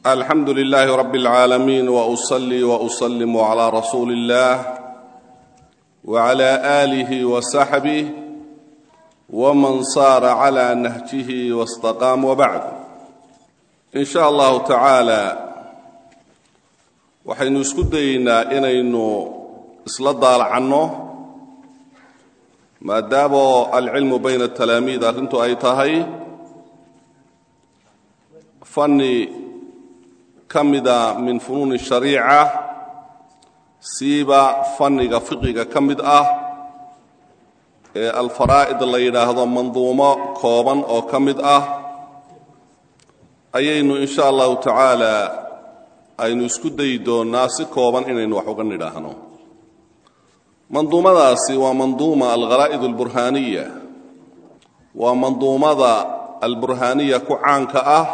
alxamdu lilaahi rab اlcaalamiin wأصlii وأsلm عlى rasuuli اllah وعlى آlih وصaxbih wman saara عlى nahjih واstaqaam wbacd in sha allahu tacaala waxaynu isku dayeynaa inaynu isla daalacanno maadaamo alcilmu bayna talaamiid arrintu ay tahay fanni ka mida min funuuni shariica siiba fanniga fiqiga ka mid ah ee alfaraa'id la yidhaahdo manduumo kooban oo ka mid ah ayaynu in sha allahu tacaala aynu isku dayi doonnaa si kooban inaynu wax uga nidhaahno manduumadaasi waa manduuma algharaa'id alburhaaniya waa manduumada alburhaaniya ku caanka ah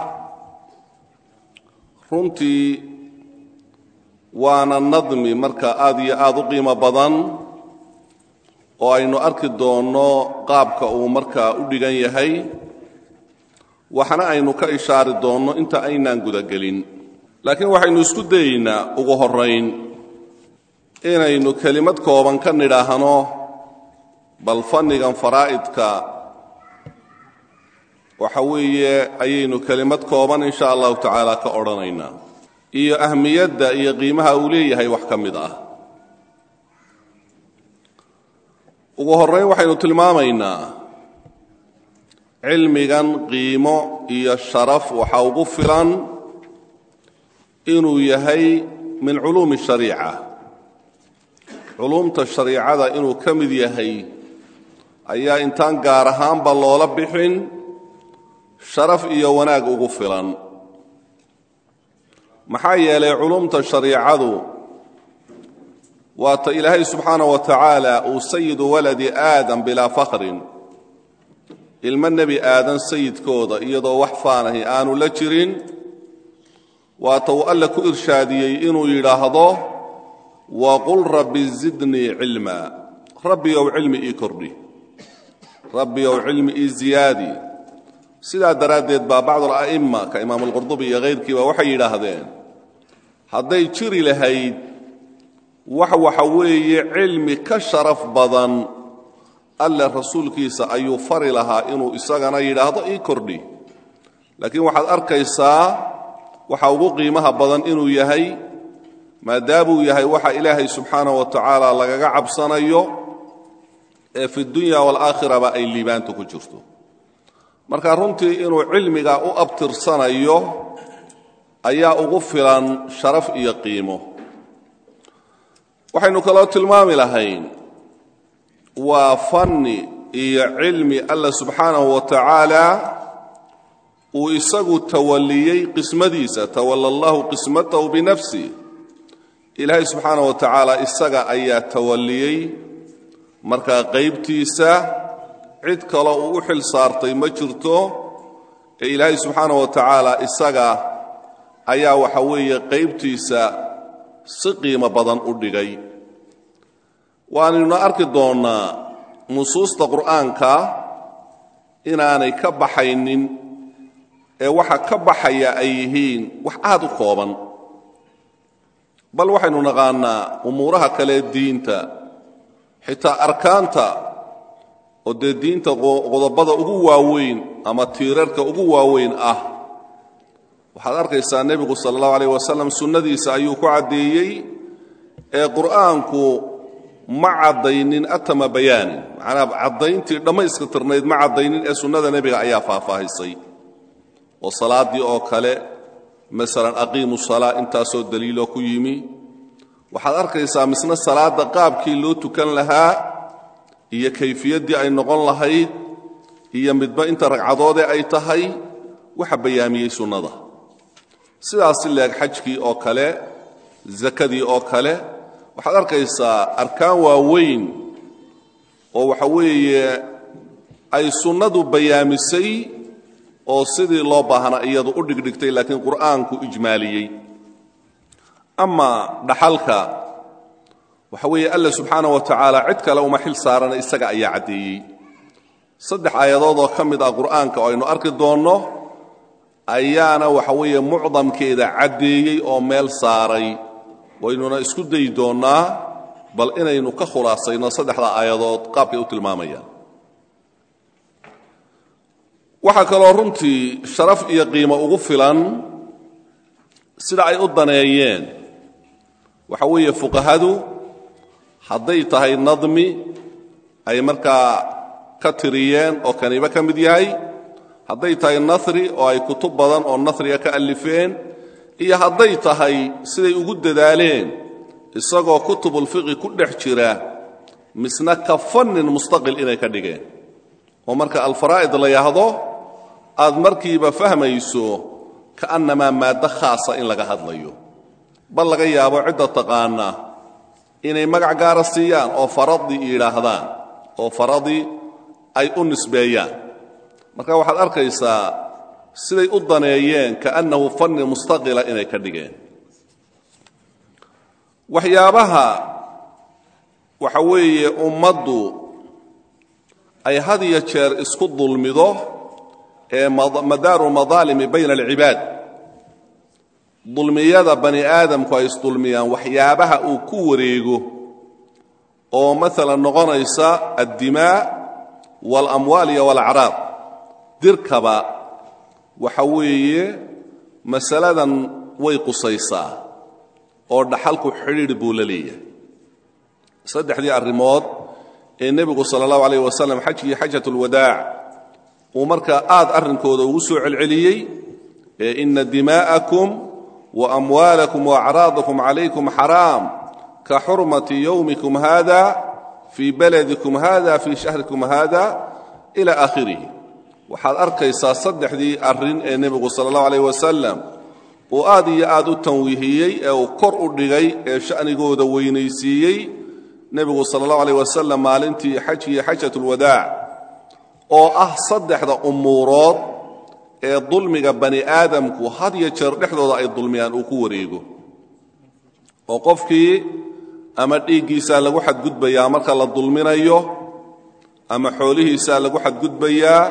runtii waana nadmi marka aad iyo aad u qiimo badan oo aynu arki doonno qaabka uu markaa u dhigan yahay waxna aynu ka ishaari doonno inta aynaan gudagelin laakiin waxaynu isku dayeynaa ugu horrayn inaynu kelimad kooban ka nidhaahno bal fannigan faraa'idka waxa weeye ayaynu kelimad kooban in sha allahu tacaala ka odhanaynaa iyo ahmiyadda iyo qiimaha uu leeyahay wax ka mid ah ugu horrayn waxaynu tilmaamaynaa cilmigan qiimo iyo sharaf waxa ugu filan inuu yahay min culuumi shariica culuumta shariicada inuu ka mid yahay ayaa intaan gaar ahaanba loola bixin sharaf iyo wanaag ugu filan maxaa yeelay culuumta shariicadu waata ilaahay subxaana wa tacaala uu sayidu waladi aadam bilaa fakhrin ilmo nebi aadan sayidkooda iyadoo wax faanahi aanu la jirin waata uu alle ku irshaadiyey inuu yidhaahdo waqul rabbi zidnii cilma rabbiyow cilmi ii kordhi rabbiyow cilmi ii ziyaadi sidaa daraaddeed baa bacdu ala'imma ka imaamu alqurdubi iyo hayrkiiba waxay yidhaahdeen hadday jiri lahayd wax waxa weeye cilmi ka sharaf badan alle rasuulkiisa ayuu fari lahaa inuu isagana yidhaahdo ii kordhi laakiin waxaad arkaysaa waxa ugu qiimaha badan inuu yahay maadaamuu yahay waxa ilaahay subxaanah wa tacaala lagaga cabsanayo ee fi dunya waalaakhiraba ay liibaanta ku jirto marka runtii inuu cilmiga u abtirsanayo ayaa ugu filan sharaf iyo qiimo waxaynu kaloo tilmaami lahayn waa fanni iyo cilmi alla subxaanahu wa tacaala uu isagu tawalliyey qismadiisa tawalla allahu qismatahu binafsi ilaahay subxaana wa tacaala isaga ayaa tawalliyey markaa qaybtiisa cid kaloo uu u xil saartay ma jirto ee ilaahay subxaana wa tacaala isaga ayaa waxa weeye qaybtiisa si qiimo badan u dhigay waanaynu arki doonnaa nusuusta qur'aanka inaanay ka baxaynin ee waxa ka baxaya ay yihiin wax aad u kooban bal waxaynu naqaannaa umuuraha kale diinta xitaa arkaanta oo dee diinta qodobada ugu waaweyn ama tiirarka ugu waaweyn ah waxaad arkaysaa nebigu sala allahu alayh wasalam sunnadiisa ayuu ku caddeeyey ee qur'aanku ma caddaynin atama bayaanin macnaa caddayntii dhammayska tirnayd ma caddaynin ee sunnada nebiga ayaa faahfaahisay oo salaaddii oo kale masalan aqiimu salaa intaasoo daliiloo ku yimi waxaad arkaysaa misna salaadda qaabkii loo tukan lahaa iyo kayfiyaddii ay noqon lahayd iyo midba inta ragcadoodee ay tahay waxa bayaamiyey sunnada sidaasi leeg xajkii oo kale sakadii oo kale waxaad arkaysaa arkaan waaweyn oo waxa weeye ay sunnadu bayaamisay oo sidii loo baahnaa iyadu u dhigdhigtay laakiin qur'aanku ijmaaliyey ama dhaxalka waxa weeye alla subxaana wa tacaala cid kale uma xil saarana isaga ayaa caddeeyey saddex aayadood oo ka mid ah qur'aanka oo aynu arki doonno ayaana waxa weeye mucdamkeeda caddeeyey oo meel saaray waynuna isku dayi doonnaa bal inaynu ka khulaasayno saddexda aayadood qaabkay u tilmaamayaan waxaa kaloo runtii sharaf iyo qiimo ugu filan sida ay u daneeyeen waxa weeye fuqahadu hadday tahay nadmi ay markaa ka tiriyeen oo kaniba ka mid yahay hadday tahay nasri oo ay kutub badan oo nasriga ka alifeen iyo hadday tahay siday ugu dadaaleen isagoo kutubulfiqi ku dhex jira misna ka fannin mustaqil inay ka dhigeen oo marka alfaraa'id la yahdo aad markiiba fahmayso ka'annamaa maaddo khaasa in laga hadlayo bal laga yaabo cidda taqaana inay magac gaara siiyaan oo faradi yidhaahdaan oo faradi ay u nisbeeyaan marka waxaad arkaysaa siday u daneeyeen kaannahu fanni mustaqila inay ka dhigeen waxyaabaha waxa weeye ummaddu ay had iyo jeer isku dulmido ee madaaru madaalimi bayna alcibaad dulmiyada bani aadamku ay isdulmiyaan waxyaabaha uu ku wareego oo maalan noqonaysa addimaa waalamwaal iyo walacraab dirkaba waxa weeye masaladan way qusaysaa oo dhaxalku xidhiidh buu la leeyahay saddexdii arrimood ee nebigu sala allahu alayh wasalam xajkii xajatulwadaac uu markaa aad arrinkooda ugu soo celceliyey ee ina dimaa'akum wa amwaalakum waacraadakum calaykum xaraam ka xurmati yowmikum hada fii baladikum hada fii shahrikum hada ila aakhirihi waxaad arkaysaa saddexdii arrin ee nebigu sala allahu alayh wasalam uu aad iyo aad u tanwiihiyey ee uu kor u dhigay ee sha'nigooda weynaysiiyey nebigu sala allahu alayh wasalam maalintii xajkii xajatulwadaac oo ah saddexda umuurood ee dulmiga bani aadamku had iyo jeer dhexdooda ay dulmiyaan uu ku wareego oo qofkii ama dhiiggiisaa lagu xadgudbayaa marka la dulminayo ama xoolihiisaa lagu xadgudbayaa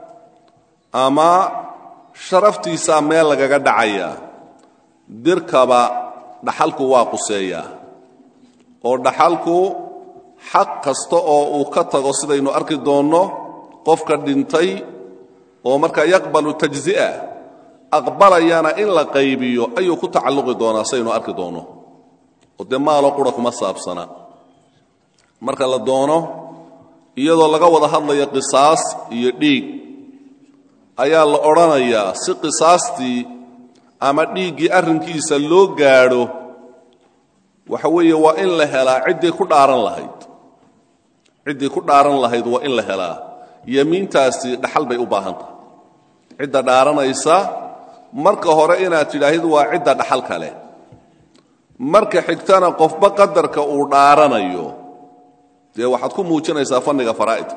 ama sharaftiisaa meel lagaga dhacayaa dirkaba dhaxalku waa quseeyaa oo dhaxalku xaq kasta oo uu ka tago sidaynu arki doonno qofka dhintay oo markaa yaqbalu tajzi'a aqbalayana in la qaybiyo ayuu ku tacalluqi doonaa saynu arki doonno oo dee maalo qura kuma saabsana marka la doono iyadoo laga wada hadlayo qisaas iyo dhiig ayaa la odhanayaa si qisaastii ama dhiiggii arrinkiisa loo gaadho waxa weeye waa in la helaa ciddii ku dhaaran lahayd ciddii ku dhaaran lahayd waa in la helaa yemiintaasi dhaxal bay u baahan tahay cidda dhaaranaysa marka hore inaad tidhaahid waa cidda dhaxal kale marka xigtana qofba qadarka uu dhaaranayo dee waxaad ku muujinaysaa fanniga faraa'idka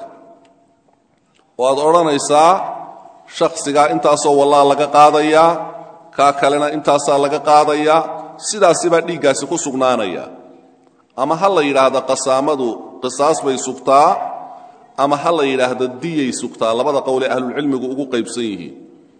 oo aad odhanaysaa shakhsigaa intaasoo wallaa laga qaadayaa kaa kalena intaasaa laga qaadayaa sidaasi baa dhiiggaasi ku sugnaanaya ama ha la yidhaahdo qasaamadu qisaas bay sugtaa ama ha la yidhaahdo diyay sugtaa labada qowlee ahlulcilmigu ugu qaybsan yihiin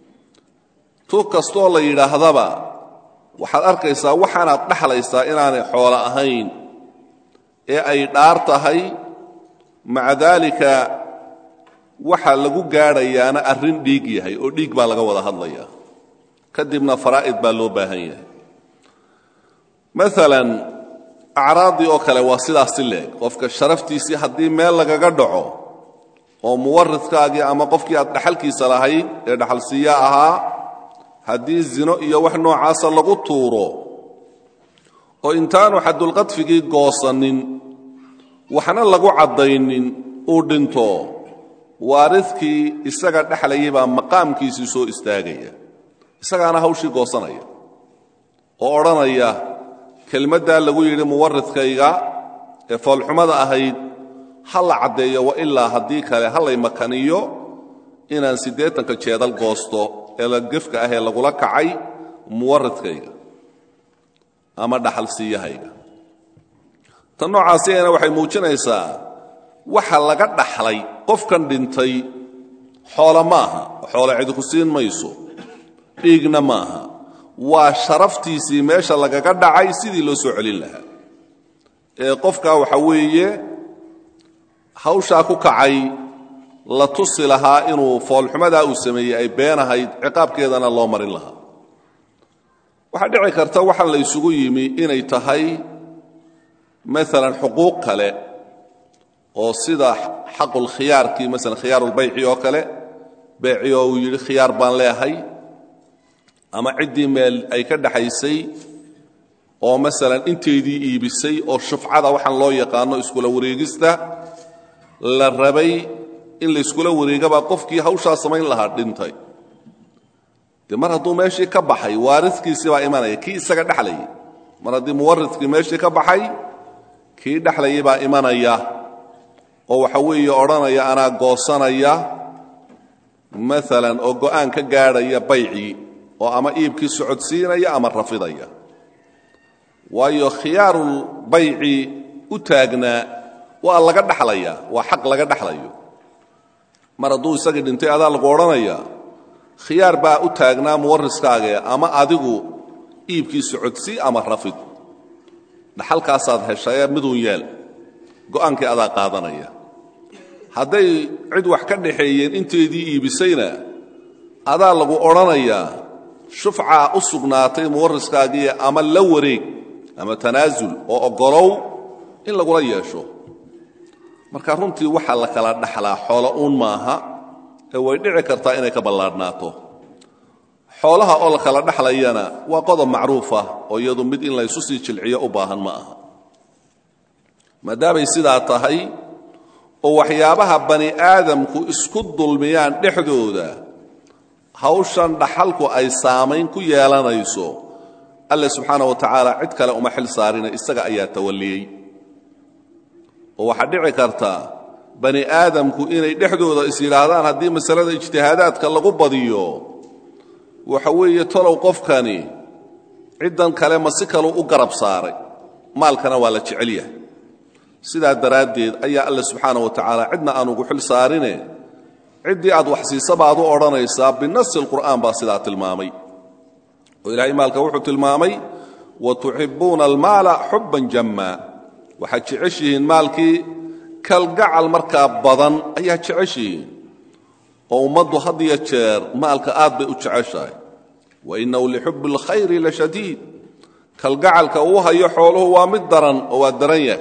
tu kastoo la yidhaahdaba waxaad arkaysaa waxaanaad dhexlaysaa inaanay xoolo ahayn ee ay dhaar tahay maca daalika waxa lagu gaadhayaana arrin dhiig yahay oo dhiig baa laga wada hadlayaa kadibna faraa'id baa loo baahan yahay maalan acraaddii oo kale waa sidaas si leeg qofka sharaftiisii haddii meel lagaga dhaco oo muwaridkaagii ama qofkii aad dhaxalkiisa lahayd ee dhaxalsiiya ahaa haddii zino iyo wax noocaasa lagu tuuro oo intaanu xadulqadfigii goosanin waxna lagu caddaynin uu dhinto waaridkii isaga dhexlayay baa maqaamkiisii soo istaagaya isagaana hawshii goosanaya oo odhanaya kelmaddaa lagu yidhi muwaridkayga ee foolxumada ahayd ha la caddeeyo wa ilaa haddii kale ha lay makaniyo inaan siddeetanka jeedal goosto ee la gefka ah ee lagula kacay muwaridkayga ama dhaxalsiiyahayga tan noocaasiyana waxay muujinaysaa waxa laga dhaxlay qofkan dhintay xoolo maaha xoolo cidi ku siin mayso dhiigna ma aha waa sharaftiisii meesha lagaga dhacay sidii loo soo celin lahaa ee qofkaa waxa weeye hawshaa ku kacay la tusi lahaa inuu foolxumadaa uu sameeyey ay been ahayd ciqaabkeedana loo marin lahaa waxaa dhici karta waxaan la isugu yimi inay tahay maalan xuquuq kale oo sida xaqulkhiyaarkii maalan khiyaarulbayci oo kale beeci oo uu yidhi khiyaar baan leehay ama ciddii meel ay ka dhaxaysay oo masalan inteydii iibisay oo shufcada waxaan loo yaqaano iskula wareegista la rabay in la iskula wareegabaa qofkii hawshaa samayn lahaa dhintay dee mar hadduu meeshii ka baxay waaridkiisii baa imanaya kii isaga dhexlayay mar haddii muwaridkii meeshii ka baxay kii dhexlayay baa imanaya oo waxa weeye odhanaya anaa goosanaya maalan oo go'aan ka gaadhaya baycii oo ama iibkii socodsiinaya ama rafidaya waayo khiyaarul bayci u taagnaa waa laga dhexlaya waa xaq laga dhexlayo mar hadduu isagii dhintay adaa lagu odhanaya khiyaar baa u taagnaa muwariskaage ama adigu iibkii socodsii ama rafid dhaxalkaasaad heshayee miduun yeel go'aankii adaa qaadanaya hadday cid wax ka dhaxeeyeen inteedii iibisayna adaa lagu odhanayaa shufcaa u sugnaatay muwariskaagiiyo ama la wareeg ama tanaasul oo oggolow in lagula yeesho marka runtii waxaa la kala dhaxlaa xoolo uun maaha ee way dhici kartaa inay ka ballaadhnaato xoolaha oo la kala dhexlayana waa qodob macruufa oo iyadu mid in laysu sii jilciyo u baahan ma aha maadaamay sidaa tahay oo waxyaabaha bani aadamku isku dulmiyaan dhexdooda hawshan dhaxalku ay saamayn ku yeelanayso alle subxaana wa tacaala cid kale uma xil saarina isaga ayaa tawalliyey oo waxaa dhici karta bani aadamku inay dhexdooda is yidhaahdaan haddii masalada ijtihaadaadka lagu badiyo waxa weeye tolow qofkani ciddan kale ma si kaluu u garab saaray maalkana waa la jecel yahay sidaa daraaddeed ayaa alle subxaana wa tacaala cidna aan ugu xil saarine ciddii aad wax siisa baad u odhanaysaa binasi alqur'aan baa sidaa tilmaamay oo ilaahay maalka wuxuu tilmaamay wa tuxibbuuna almaala xubban jamma waxaad jeceshihiin maalkii kalgacal markaa badan ayaa jeceshihiin oo ummaddu had iyo jeer maalka aad bay u jeceshahay wa innahu lixubbi alkhayri la shadiid kalgacalka uu hayo xooluhu waa mid daran oo waa daran yahay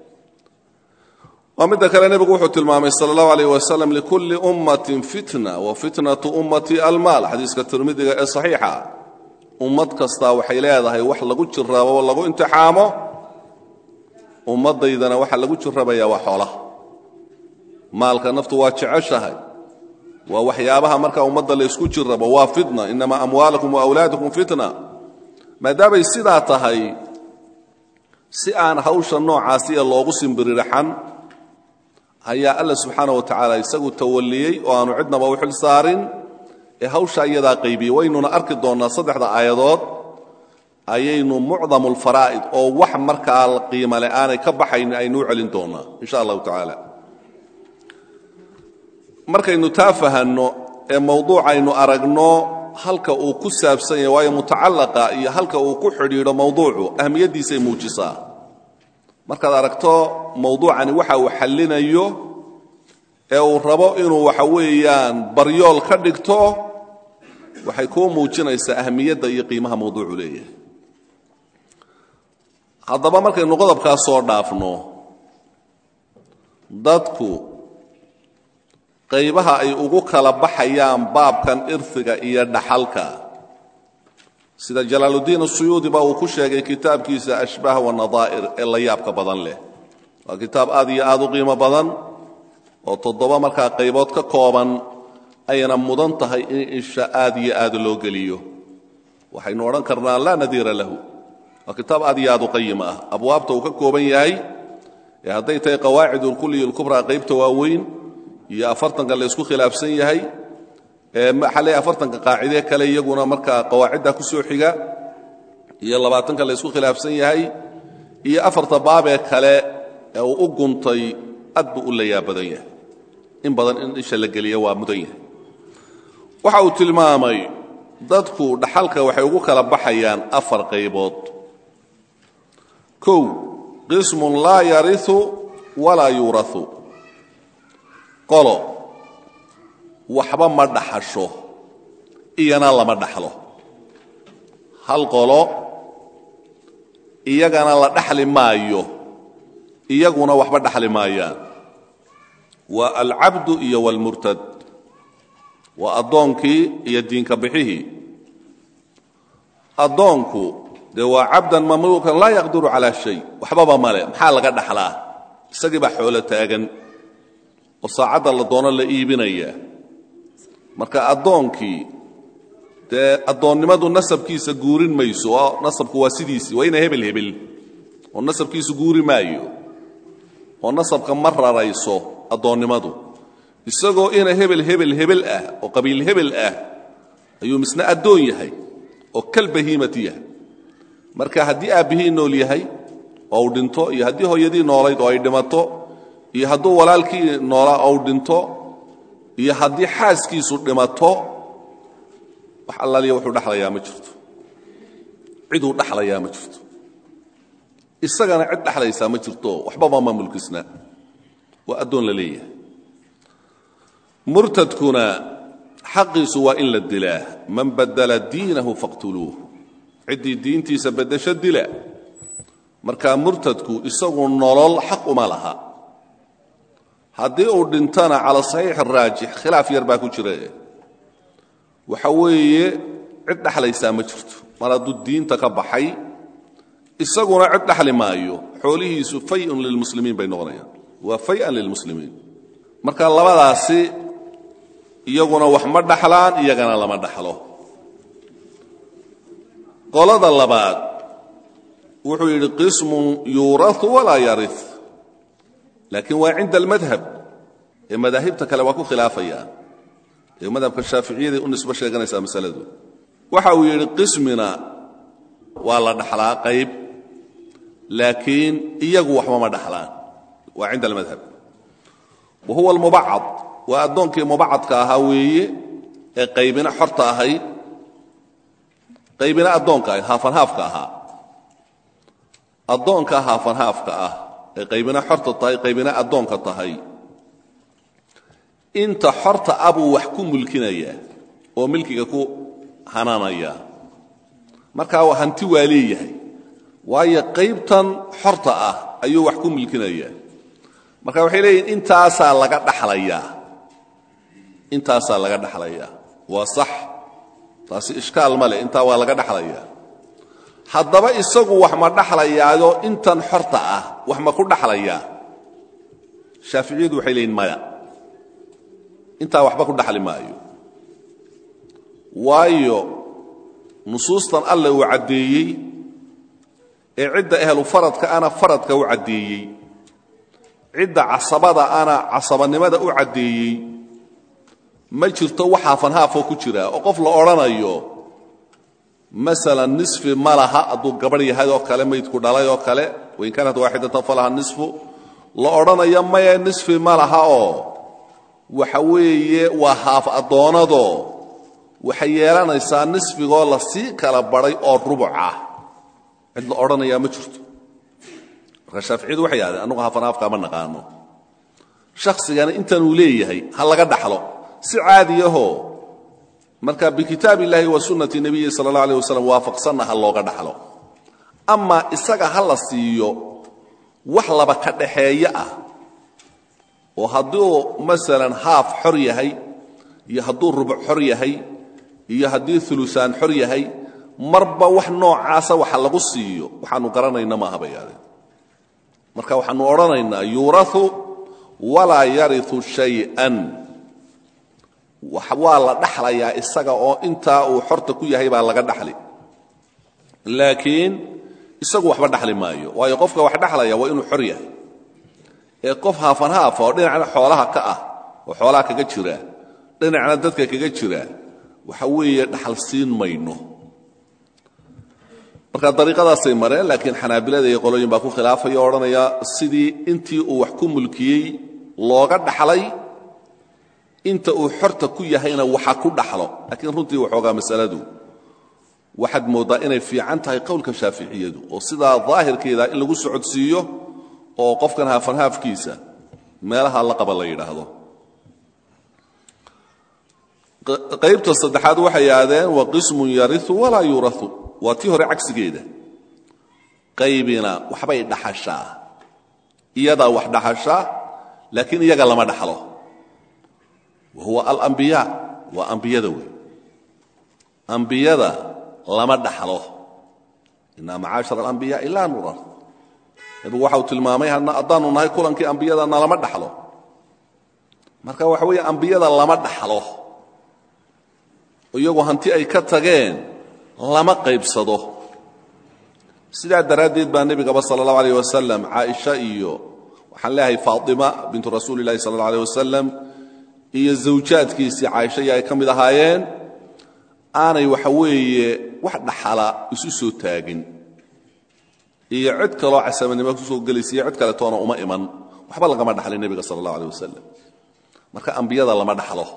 waa midda kale nebigu wuxuu tilmaamay sala allahu alayh wasalam likulli ummatin fitna wa fitnatu ummati almaal xadiiska tirmidiga ee saxiixa ummad kastaa waxay leedahay wax lagu jiraabo oo lagu imtixaamo ummaddaydana waxaa lagu jirrabayaa waa xoolaha maalka naftu waa jeceshahay waa waxyaabaha markaa ummadda laysku jirrabo waa fitna innamaa amwaalakum wa awlaadukum fitna maadaamay sidaa tahay si aan hawsha noocaasiya loogu simbiririxan ayaa alla subxaana wa tacaala isagu tawalliyey oo aanu cidnaba u xil saarin ee hawshaa iyadaa qaybiyey waynuna arki doonnaa saddexda aayadood ayaynu mucdamu alfaraa'id oo wax markaa qiimale aanay ka baxaynin aynu u celin doonnaa in sha allahu tacaala markaynu taa fahanno ee mawduucaynu aragno halka uu ku saabsan yahay waayo mutacallaqa iyo halka uu ku xidhiidho mawduucu ahmiyaddiisay muujisaa markaad aragto mawduucani waxa uu xallinayo ee uu rabo inuu waxa weeyaan baryool ka dhigto waxay kuu muujinaysaa ahmiyadda iyo qiimaha mawduucu leeyahay haddaba markaynu qodobkaa soo dhaafno dadku qaybaha ay ugu kala baxayaan baabkan irfiga iyo dhaxalka sida jalaaluddiin asuyuudi ba uu ku sheegay kitaabkiisa ashbaah wanadaa'ir ee la yaabka badan leh waa kitaab aad iyo aad u qiimo badan oo toddoba markaa qaybood ka kooban ayna mudan tahay in insha aad iyo aad loo geliyo waxaynu odhan karnaa laa nadiira lahu waa kitaab aad iyo aad u qayim ah abwaabta uu ka kooban yahay ee hadday tahay qawaacid ulkulliy ulkubraa qaybta waaweyn iyo afartanka la ysku khilaafsan yahay maxaa leeyahay afartanka qaacide kale iyaguna markaa qawaacidda ku soo xiga iyo labaatanka la ysku khilaafsan yahay iyo afarta baabee kale ee uu u guntay aad buu u layaa badan yahay in badan in isha la geliya waa mudan yahay waxa uu tilmaamay dadku dhaxalka waxay ugu kala baxayaan afar qaybood kow qismun laa yariu walaa yuurau qolo waxba ma dhaxasho iyana lama dhaxlo hal qolo iyagana la dhaxli maayo iyaguna waxba dhaxli maayaan waa alcabdu iyo wاlmurtad waa addoonkii iyo diinka bixihii addoonku dee waa cabdan mamluukan laa yaqdiru calaa shay waxbaba male maxaa laga dhaxlaa isagii baa xoolo taagan oo saacadda la doono la iibinaya marka addoonkii dee addoonnimadu nasabkiisa guurin mayso oo nasabku waa sidiisii waa ina hebel hebel oo nasabkiisu guuri maayo oo nasabka ma rarayso addoonnimadu isagoo ina hebel hebel hebel ah oo qabiil hebel ah ayuu misna addoon yahay oo kal bahiimati yahay marka haddii aabbihii nool yahay oo uu dhinto iyo haddii hooyadii noolayd oo ay dhimato iyo hadduu walaalkii noolaa ou dhinto iyo haddii xaaskiisu dhimato wax allaaliya wuxuu dhexlayaa ma jirto ciduu dhexlayaa ma jirto isagana cid dhexlaysaa ma jirto waxbaba ma mulkisna waa addoon la leeyahay murtadkuna xaqiisu waa in la dilaa man badala diinahu faqtuluuh ciddii diintiisa beddesho dila markaa murtadku isagu nolol xaq uma laha haddii uu dhintana cala saxiix araajix khilaaf yar baa ku jira waxa weeye cid dhexlaysaa ma jirto mar hadduu diinta ka baxay isaguna cid dhexli maayo xoolihiisu fayun lilmuslimiin bay noqonayaan waa fayan lilmuslimiin marka labadaasi iyaguna wax ma dhaxlaan iyagana lama dhaxlo qolada labaad wuxuu yidhi qismun yuurau walaa yari laakiin waa cinda almadhab ee madaahibta kale waa ku khilaafayaan ee madhabka shaaficiyaday u nisbo sheeganaysaa masaladu waxa uu yidhi qismina waa la dhaxlaa qayb laakiin iyagu waxba ma dhaxlaan waa cinda almadhab wa huwa almubacad waa addoonkii mubacadka ahaa weeye ee qaybina xorta ahayd qaybina addoonka ahayd haafanhaafka ahaa addoonka haafanhaafka ah ee qaybina xorta tahay qaybina addoonka tahay inta xorta ah buu wax ku mulkinayaa oo milkiga ku hananaya markaa hanti waa leeyahay waayo qaybtan xorta ah ayuu wax ku mulkinayaa marka waxay leeyihin intaasaa laga dhaxlayaa intaasaa laga dhaxlayaa waa sax taasi ishkaal ma leh intaa waa laga dhaxlayaa haddaba isagu wax ma dhaxlayaayo intan xorta ah wax ma ku dhaxlayaa shaaficiyadu waxay leeyihin maya intaa waxba ku dhaxli maayo waayo nusuustan alle uu caddeeyey ee cidda ehlu faradka ana faradka u caddeeyey cidda casabada ana casabanimada u caddeeyey ma jirto wax haafanhaafoo ku jira oo qof la odhanayo masalan nisfi ma laha hadduu gabadh yahay oo kale maydku dhalay oo kale wain kaanat waaxidatan falaha nisfu la odhanayo maya nisfi ma laha oo waxa weeye waa haaf addoonadoo waxay yeelanaysaa nisfigoo la sii kala badhay oo rubuc ah cid la odhanayaa ma jirto marka shaaficiyadu waxay yidhahdeen annugu haafanhaafkaa ma naqaano shakhsigana intanuu leeyahay ha laga dhaxlo si caadiyahoo marka bikitaab illaahi wa sunnati nebiyi sala allah aleh wasalam waafaqsanna ha looga dhaxlo ama isaga ha la siiyo wax laba ka dhaxeeye ah oo hadduu masalan haaf xor yahay iyo hadduu rubuc xor yahay iyo haddii ulusaan xor yahay marba wax noocaasa waxa lagu siiyo waxaanu garanayna maaha bay aadeen marka waxaanu odhanaynaa yuurau walaa yariu shay'an waa la dhaxlayaa isaga oo intaa uu xorta ku yahay baa laga dhaxli laakiin isagu waxba dhaxli maayo waayo qofka wax dhaxlaya waa inuu xor yahay ee qof haafanhaafa oo dhinacna xoolaha ka ah oo xoolaha kaga jira dhinacna dadka kaga jira waxa weeye dhaxal siin mayno marka dariiqadaasay mareen laakiin xanaabilada iyo qolooyin baa ku khilaafaya o odhanaya sidii intii uu wax ku mulkiyey looga dhaxlay inta uu xorta ku yahayna waxa ku dhaxlo laakiin runtii waxoogaa masaladu waxaad mooddaa inay fiican tahay qowlka shaaficiyadu oo sidaa daahirkeeda in lagu socodsiiyo oo qofkan haafanhaafkiisa meelaha la qaba la yidhaahdo qaybta saddexaad waxay yidhahdeen wa qismun yariu walaa yurau waa tii hore cagsigeeda qaybina waxbay dhaxashaa iyadaa wax dhaxashaa laakiin iyaga lama dhaxlo wa huwa alambiyaa waa ambiyada wey ambiyada lama dhaxlo inaa macaashar alambiyaai laa nurar nebigu waxa uu tilmaamay haddaanu nahay kulankii ambiyadana lama dhaxlo marka waxa weeye ambiyada lama dhaxlo iyagu hanti ay ka tageen lama qaybsado sidaa daraaddeed baa nebigaba sala allahu alayh wasalam caaisha iyo waxaan leeyahay faatima bintu rasuuli illahi sala allah aleh wasalam iyo zawjaadkiisii caaisha iyo ay ka mid ahaayeen aanay waxa weeye wax dhaxala isu soo taagin iyo cid kaloo casamanimo kusoo gelaysa iyo cid kaletoona uma iman waxba lagama dhaxlin nebiga sala allahu aleh wasalam marka ambiyada lama dhaxlo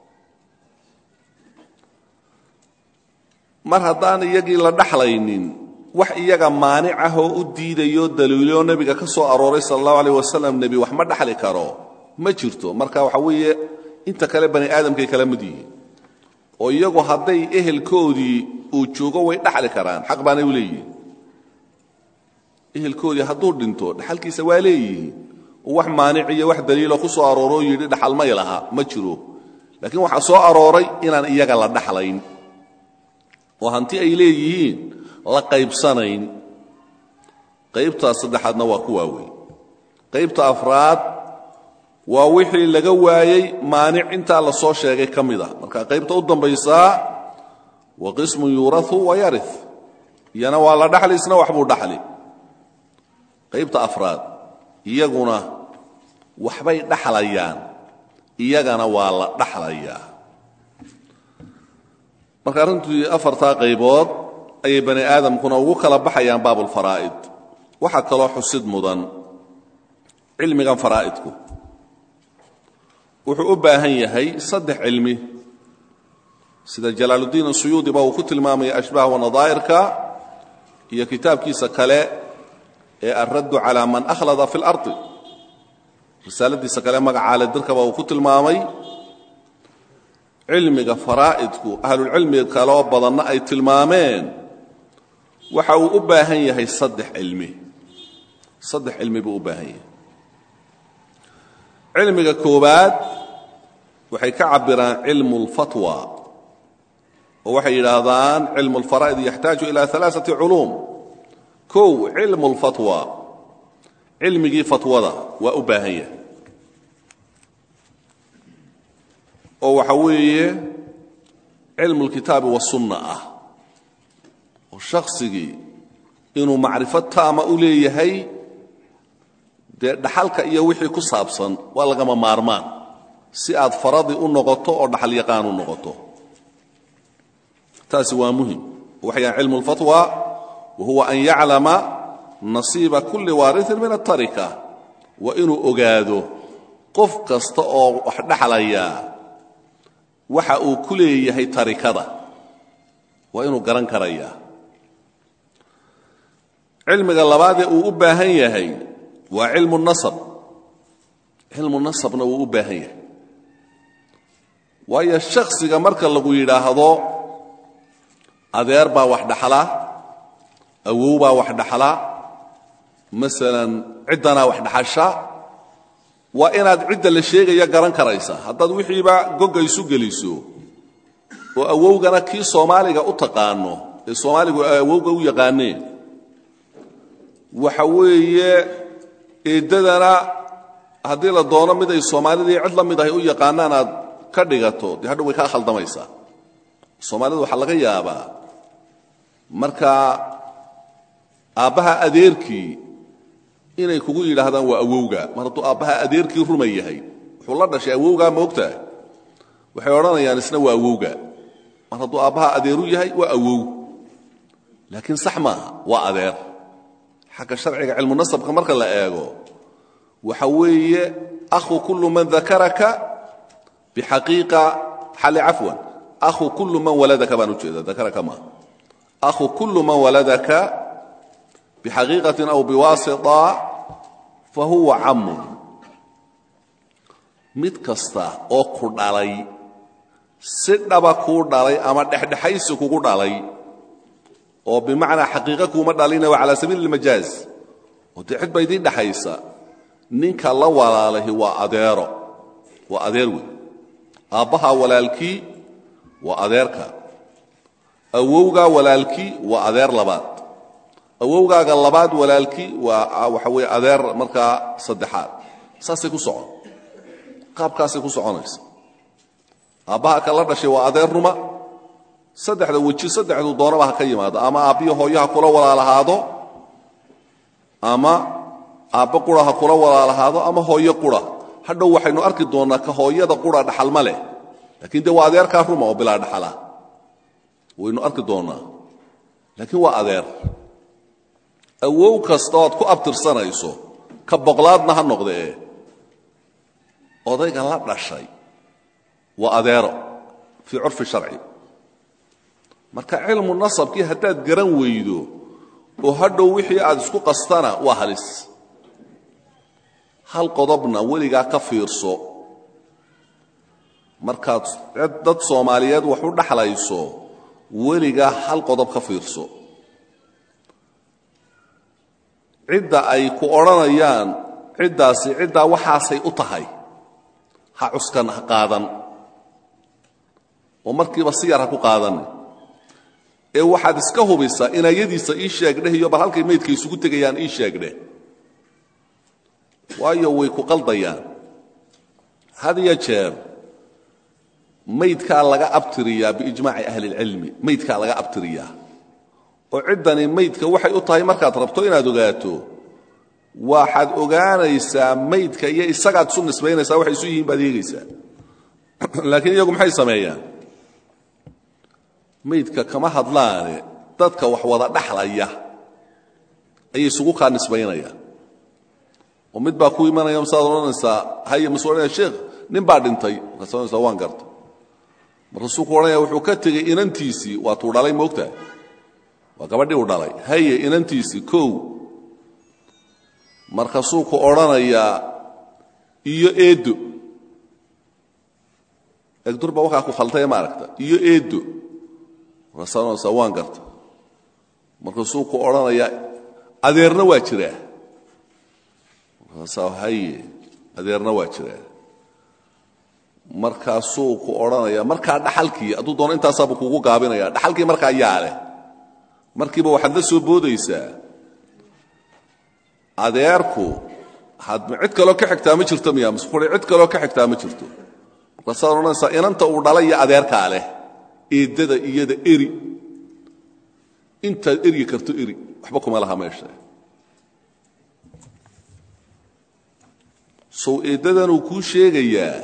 mar haddaan iyagii la dhaxlaynin wax iyaga maanic ah oo u diidayo daliiloo nebiga ka soo arooray sala allahu aleyh wasalam nebi wax ma dhaxli karo ma jirto marka waxa weeye inta kale bani aadamkay kala mid yihiin oo iyagu hadday ehelkoodii uu joogo way dhaxli karaan xaq baanay u leeyihiin ehelkoodii hadduu dhinto dhaxalkiisa waa leeyihiin oo wax maanic iyo wax daliiloo ku soo arooroo yidhi dhaxal may laha ma jiro laakiin waxaa soo arooray inaan iyaga la dhaxlayn oo hanti ay leeyihiin la qaybsanayn qaybtaa saddexaadna waa ku waaweyn qaybta afraad waa wixii laga waayey maanic intaa la soo sheegay ka mid ah marka qaybta u dambaysaa wa qismun yuurau wa yari iyana waa la dhaxli isna waxbuu dhaxli qaybta afraad iyaguna waxbay dhaxlayaan iyagana waa la dhaxlayaa marka arrintii afartaa qaybood ayay bani aadamkuna ugu kala baxayaan baabulfaraa'id waxaa kaloo xusid mudan cilmigan faraa'idku wuxuu u baahan yahay saddex cilmi sida jalaaluddiin asuyuudiba uu ku tilmaamaya ashbaah wanadaa'irka iyo kitaabkiisa kale ee alraddu calaa man akhlada fi اlardi risaaladiisa kale magacaale dirkaba uu ku tilmaamay cilmiga faraa'idku ahlulcilmiga kaloo badanna ay tilmaameen waxa uu u baahan yahay saddex cilmi saddex cilmi buu u baahan yahay cilmiga koowaad waxay ka cabiraan cilmu اlfatwa oo waxay yidhaahdaan cilmu اlfaraa'id yaxtaaju ila alaaثati culuum kow cilmu اlfatwa cilmigii fatwada waa u baahan yahay oo waxa weeye cilmu اlkitaabi wasunna ah oo shaksigii inuu macrifo taama u leeyahay dee dhaxalka iyo wixii ku saabsan waa lagama maarmaan si aad faradi u noqoto oo dhaxal yaqaan u noqoto taasi waa muhim waxayaan cilmu اlfatwa wa huwa an yaclama nasiiba kulli waariثin min aلtarika waa inuu ogaado qof kasta oo wax dhaxlaya waxa uu ku leeyahay tarikada waa inuu garan karayaa cilmiga labaadee uu u baahan yahay waa cilmu nasab cilmu nasabna wuu u baahan yahay waayo shakhsiga marka lagu yidhaahdo adeer baa wax dhaxla awow baa wax dhaxla masalan ciddanaa wax dhaxasha waa inaad cidda la sheegaya garan karaysa haddaad wixiiba gogga isu geliso oo awowgana kii soomaaliga u taqaano ee soomaaligu ay awowga u yaqaaneen waxa weeye eeddadana haddii la doono mid ay soomaalidii cid la mid ahay u yaqaanaan aad ka dhigato dee hadhow way kaa khaldamaysaa soomaalida waxaa laga yaabaa markaa aabbaha adeerkii inay kugu yidhaahdaan waa awowga mar hadduu aabbaha adeerkii ruma yahay wuxuu la dhashay awowgaa moogtahay waxay odhanayaan isna waa awowga mar hadduu aabbaha adeeru yahay waa awow laakiin sax maaha waa adeer xagga sharciga cilmu nasabka marka la eego waxa weeye akhu kullu man dakaraka bixaqiiqa xali cafwan akhu kullu man waladaka baan ujeeda dakaraka maaha akhu kullu man waladaka bixaqiiqatin aw biwaasita fa huwa camun mid kasta oo ku dhalay si dhaba kuu dhalay ama dhexdhexaysi kugu dhalay oo bimacnaa xaqiiqa kuuma dhalina waa calaa sabiili ilmajaaz oo dee cid ba idiin dhexaysa ninka la walaalahi waa adeero waa adeer wey aabbaha walaalkii waa adeerka awowgaa walaalkii waa adeer labaad awowgaaga labaad walaalkii waa waxa weeye adeer markaa saddexaad saasay ku socon qaabkaasay ku soconaysa aabbaha ka la dhashay waa adeer ruma saddexda weji saddexdu doonaba ha ka yimaado ama aabbiyo hooyo ha kula walaalahaado ama aabbo qura ha kula walaalahaado ama hooyo qura hadhow waxaynu arki doonnaa ka hooyada qura dhaxal ma leh laakiin dee waa adeerkaa ruma oo bilaa dhaxala waynu arki doonnaa laakiin waa adeer awow kasta oad ku abtirsanayso ka boqlaadna ha noqdee odayga la dhashay waa adeero fii curfi sharci marka cilmu nasabkii haddaad garan weydo oo hadhow wixii aad isku qastana waa halis hal qodobna weligaa ka fiirso markaad dad soomaaliyeed wax u dhaxlayso weligaa hal qodob ka fiirso cidda ay ku odhanayaan ciddaasi ciddaa waxaasay u tahay ha cuskan ha qaadan oo markiiba si yar ha ku qaadan ee waxaad iska hubisaa inayadiisa ii sheegdheh iyo bal halkay maydka isugu tegayaan ii sheegdheh waayo way ku qaldayaan had iyo jeer maydkaa laga abtiriyaa biijmaaci ahli اlcilmi maydkaa laga abtiriyaa oo ciddani maydka waxay u tahay markaad rabto inaad ogaato waxaad ogaanaysaa maydka iyo isagaad isu nisbaynaysaa waxay isu yihiin baad eegaysaa laakiin iyagu maxay sameeyaan maydka kama hadlaane dadka wax wada dhaxlaya ayay isugu kaa nisbaynayaan oo mid baa ku imanaya masaad odhanaysaa haye masu odhanaya sheekh nin baa dhintay markaas odhanaysaa waan garta markaasuu ku odhanaya wuxuu ka tegey inantiisii waa tuu dhalay moogtahay waa gabadhii uu dhalay haye inantiisii kow markaasuu ku odhanayaa iyo eeddo egdurba wakaa ku khaltay ma aragta iyo eeddo markaasaa odhanaysaa waan garta markaasuu ku odhanayaa adeerna waa jiraa markaasaa haye adeerna waa jiraa markaasuu ku odhanaya markaa dhaxalkii hadduu doono intaasaabuu kugu gaabinaya dhaxalkii markaa yaa leh markiiba waxaad la soo boodaysaa adeerku had cid kaloo ka xigtaa ma jirto miya maskuuri cid kaloo ka xigtaa ma jirto markaasaad odhanaysaa inanta uu dhalay iyo adeerkaa leh eeddada iyada eri intaad eryi karto eri waxba kuma laha meesha sow eeddadanuu kuu sheegayaa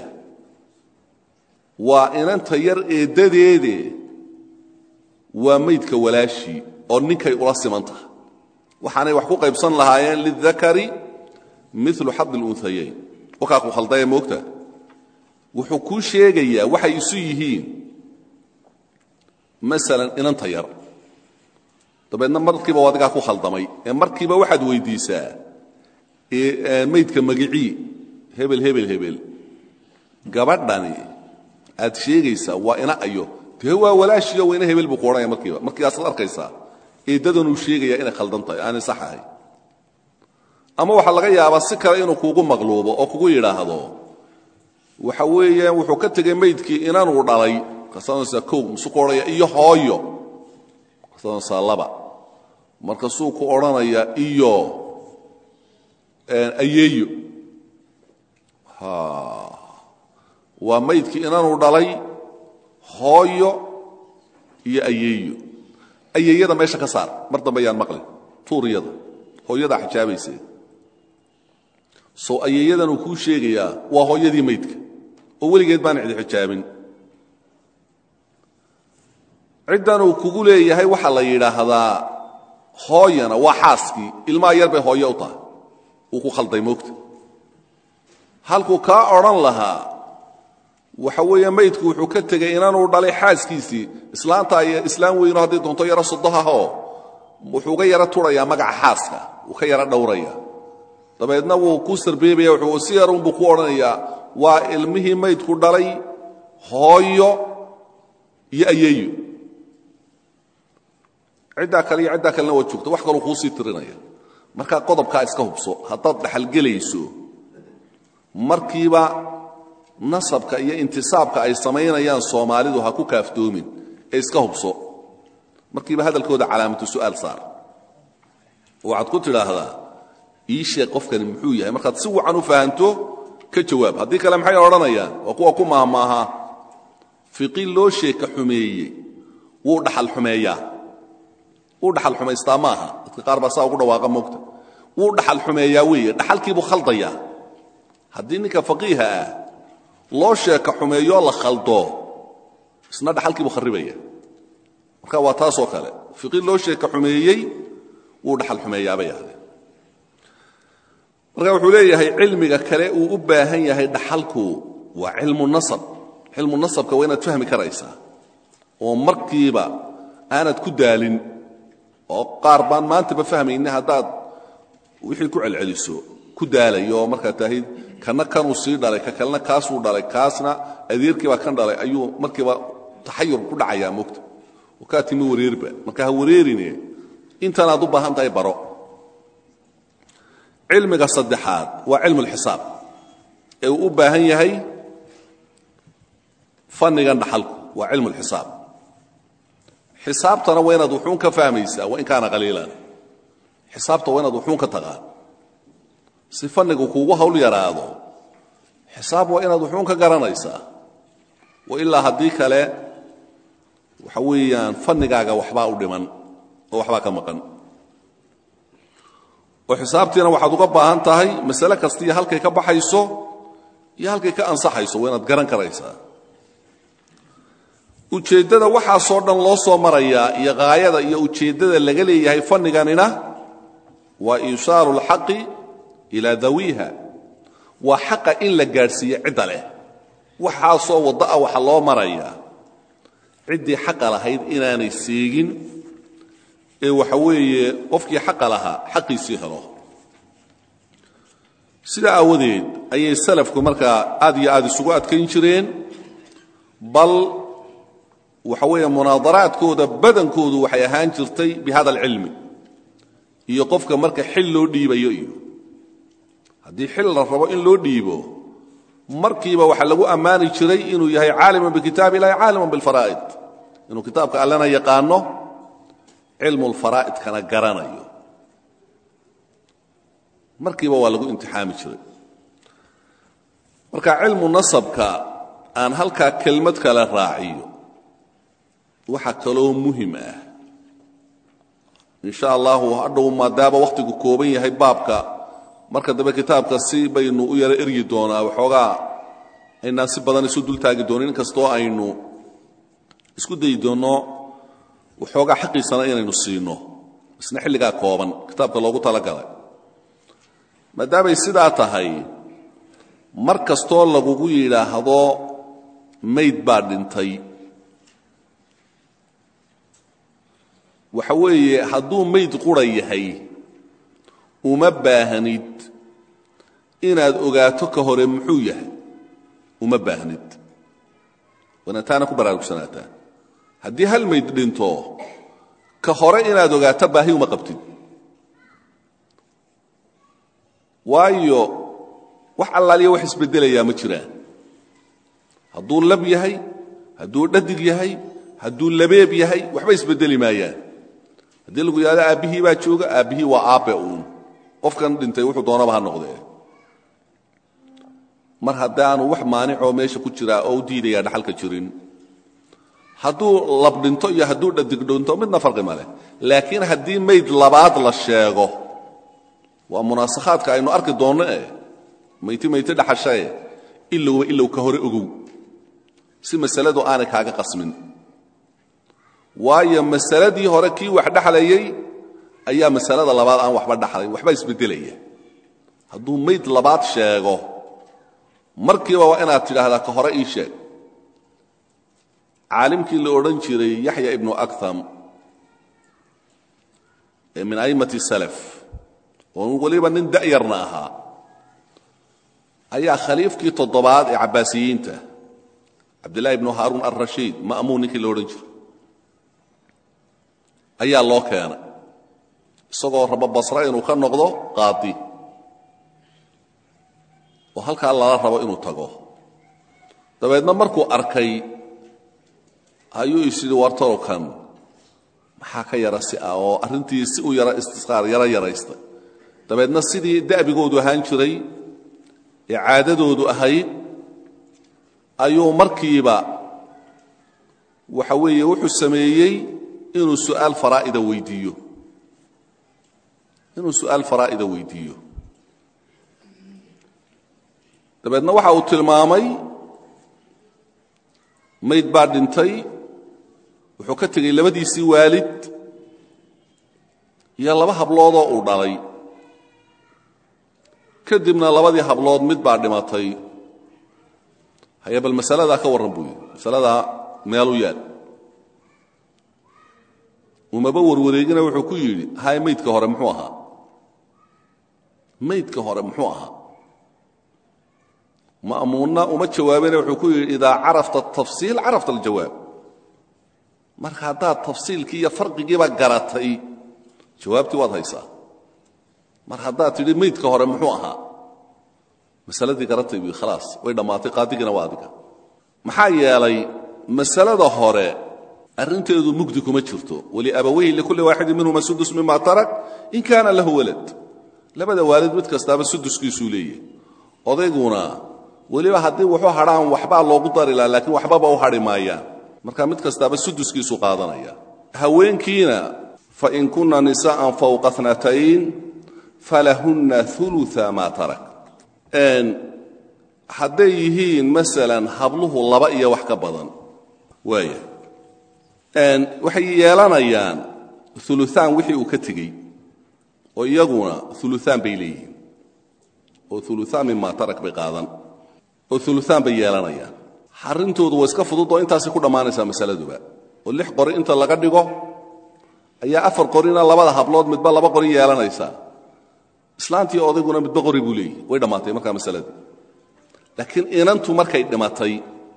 waa inanta yar eeddadeede waa maydka walaashii oo ninkay ula siman tahay waxaanay wax ku qaybsan lahaayeen lidakari milu xadi اlunhayayn wakaa ku khaldaya moogta wuxuu kuu sheegayaa waxay isu yihiin masalan inanta yar dabeedna markiiba waa adigaa ku khaldamay ee markiiba waxaad weyddiisaa maydka magicii hebel hebel hebel gabadhani aad sheegaysaa waa ina ayo dee waa walaashiyo waa ina hebel buu ku odhanaya markiiba markiiaasaad arkaysaa eeddadanuu sheegayaa inay khaldan tahay aanay sax ahay ama waxaa laga yaabaa si kale inuu kuugu maqluubo oo kugu yidhaahdo waxa weeyaan wuxuu ka tegey maydkii inanuu dhalay markaasaanaysaa kow masuu ku odhanaya iyo hooyo markaasaanaysaa laba markaasuu ku odhanayaa iyo ayeeyo waa maydkii inanuu dhalay hooyo iyo ayeeyo ayeeyada meesha ka saar mar dambe ayaan maqlin tuuriyada hooyadaa xijaabaysee sow ayeeyadan uu kuu sheegayaa waa hooyadii maydka oo weligeed baan cidi xijaabin ciddan uu kugu leeyahay waxaa la yidhaahdaa hooyana waa xaaskii ilmaha yar bay hooyo u tahay uu ku khalday moogta halkuu kaa odhan lahaa waxa weeye maydku wuxuu ka tegey inanuu dhalay xaaskiisii islaanta iyo islaam weyno haddii doonto yaro sodohahoo wuxuu uga yaro turayaa magaca xaaska wuu ka yaro dhowraya dabeedna wuu ku sarbeebaya wuxuu si yarunbuu ku odhanayaa waa ilmihii maydku dhalay hooyo iyo ayeeyo ciddaa kale iyo ciddaa kalena waa joogta wax kaluu kuusii tirinaya markaa qodobkaa iska hubso haddaad dhaxalgelayso markiiba nasabka iyo intisaabka ay samaynayaan soomaalidu ha ku kaaftoomin ee iska hubso markiiba hadalkooda calaamatu su'aal saar waxaad ku tidhaahdaa ii sheeg qofkani muxuu yahay markaad si wacan u fahanto ka jawaab haddii kale maxay odhanayaan waa kuwa ku maahmaaha fiqi loo sheeka xumeeyey wuu dhaxal xumeeyaa wuu dhaxal xumaystaa maaha dadka qaar baa saa ugu dhawaaqa moogta wuu dhaxal xumeeyaa weeye dhaxalkiibuu khaldayaa haddii ninka faqiiha ah loo sheeka xumeeyoo la khaldo isna dhaxalkiibuu kharribaya marka waa taasoo kale fiqi loo sheeka xumeeyey wuu dhaxal xumeeyaabay ahdeen marka wuxuu leeyahay cilmiga kale uu u baahan yahay dhaxalku waa cilmu nasab cilmu nasabka waa inaad fahmi karaysaa oo markiiba aanad ku daalin oo qaar baan maantaba fahmayni haddaad wixii ku celceliso ku daalayo oo markaad tahid kana kanuu sii dhalay ka kalena kaasuu dhalay kaasna adeerkiibaa kan dhalay ayuu markiiba taxayur ku dhacayaa mogta oo kaa timi wareerba marka ha wareerine intanaad u baahan tahay baro cilmiga saddexaad waa cilmu lxisaab ee uu u baahan yahay fannigan dhaxalku waa cilmu lxisaab xisaabtana waa inaad wuxuun ka fahmaysaa wa in kaana qaliilan xisaabta waa inaad wuxuun ka taqaan si fannigu kuugu hawl yaraado xisaab waa inaad wuxuun ka garanaysaa wa ilaa haddii kale waxa weeyaan fannigaaga waxbaa u dhiman oo waxbaa ka maqan oo xisaabtiina waxaad uga baahan tahay masale kasta iyo halkay ka baxayso iyo halkay ka ansaxayso waa inaad garan karaysaa ujeeddada waxaasoo dhan loo soo marayaa iyo haayada iyo ujeeddada laga leeyahay fanniganina waa iishaaru alxaqi ilaa dawiiha waa xaqa in la gaadhsiiyo cidda leh waxaasoo waddo ah waxa loo marayaa ciddii xaqa lahayd inaanay seegin ee waxa weeye qofkii xaqa lahaa xaqiisii helo sidaa aawadeed ayay salafku markaa aad iyo aad isugu adkayn jireen bal waxa weeye munaadaraadkooda badankoodu waxay ahaan jirtay bi hada alcilmi iyo qofka marka xil loo dhiibayo iyo haddii xil la rabo in loo dhiibo markiiba waxaa lagu ammaani jiray inuu yahay caaliman bikitaab ilahi caaliman bilfaraa'id inuu kitaabka allena yaqaano cilmu lfaraa'idkana garanayo markiiba waa lagu imtixaami jiray marka cilmu nasabka aan halkaa kelmad kale raaciyo waxa kaloo muhim ah in sha allahu hadhow maadaama wakhtigu kooban yahay baabka marka dambe kitaabka si baynu u yaro eryi doonaa waxoogaa aynaan si badan isu dultaagi doonin inkastoo aynu isku dayi doonno waxoogaa xaqiisana inaynu siino isna xilligaa kooban kitaabka loogu talagalay maadaamay sidaa tahay mar kastoo lagugu yidhaahdo mayd baa dhintay waxa weeye hadduu mayd qura yahay uma baahnid inaad ogaato ka hore muxuu yahay uma baahnid waana taana ku baraarugsanaata haddii hal mayd dhinto ka hore inaad ogaato baahi uma qabtid waayo wax allaaliya wax isbeddelayaa ma jiraan hadduu lab yahay hadduu dhadig yahay hadduu labeeb yahay waxba isbeddeli maayaan haddii lagu yidhahdo aabbihii baa jooga aabbihii waa aabbe uun qofkan dhintay wuxuu doonaba ha noqdee mar haddaanu wax maanicoo meesha ku jiraa oo u diidayaa dhaxalka jirin hadduu lab dhinto iyo hadduu dhadig dhinto midna farqi ma leh laakiin haddii mayd labaad la sheego waa munaasakhaadka aynu arki doonno eh mayti mayti dhaxashae ilowba ilow ka hore ogow si masaladu aanay kaaga qasmin waayo masaladii hore kii wax dhexlayay ayaa masalada labaad aan waxba dhaxlayn waxba isbeddelaya hadduu mayd labaad sheego markiiba waa inaad tidhaahdaa ka hore ii sheeg caalimkii la odhan jiray yaxya ibnu akham ee min a'immati salaf oo weliba nin da'yarna ahaa ayaa khaliifkii toddobaad ee cabbaasiyiinta cabdillahi ibnu haaruun alrashiid ma'muun ninkii la odhan jiray ayaa loo keenay isagoo rabo basre inuu ka noqdo qaadi oo halkaa lala rabo inuu tago dabeedna markuu arkay ayuu isyidhi wartorokan maxaa ka yara si ah oo arrintii si u yara istisqaar yaro yaraystay dabeedna sidii da'bigoodu ahaan jiray ee caadadoodu ahayd ayuu markiiba waxa weeye wuxuu sameeyey inuu su'aal faraa'ida weydiiyo inuu su'aal faraa'ida weydiiyo dabeedna waxa uu tilmaamay mayd baa dhintay wuxuu ka tegey labadiisii waalid iyo laba habloodoo uu dhalay kadibna labadii hablood mid baa dhimatay haya bal masaladaa ka warran buu yidhi masaladaa meelu yaal umaba warwareegina wuxuu ku yidhi haya maydka hore muxuu ahaa maydka hore muxuu ahaa ma'muunna uma jawaabina wuxuu ku yidhi idaa carafta atafsiil carafta aljawaab marka haddaad tafsiilkii iyo farqigiiba garatay jawaabtii waad haysaa mar haddaad tidhi maydka hore muxuu ahaa masaladii garatay buu khalaas way dhammaatay qaadigiina waa adiga maxaa yeelay masalada hore arrinteedu mugdi kuma jirto waliabawayhi likulli waaxidin minhuma sudus mima tarak in kaana lahu walad labada waalid mid kastaaba suduskiisuu leeyahy odayguna weliba haddii wuxuu hadhaan waxbaa loogu dari laha laakiin waxbaba u hadhi maayaan marka mid kastaaba suduskiisu qaadanaya haweenkiina fain kunna nisaa'an fawqa natayn falahunna ulua maa tarak hadday yihiin masalan habluhu laba iyo wax ka badan waaya waxay yeelanayaan uluaan wixii uu ka tegey oo iyaguna uluaan bay leeyihiin oo uluaan mima tarak bay qaadan oo uluaan bay yeelanayaan arrintoodu waa iska fudud oo intaasay ku dhammaanaysaa masaladuba oo lix qori inta laga dhigo ayaa afar qorina labada hablood midba laba qori yeelanaysaa islaantii odayguna midba qori buu leeyahy way dhammaatay markaa masaladii laakiin inantu markay dhimatay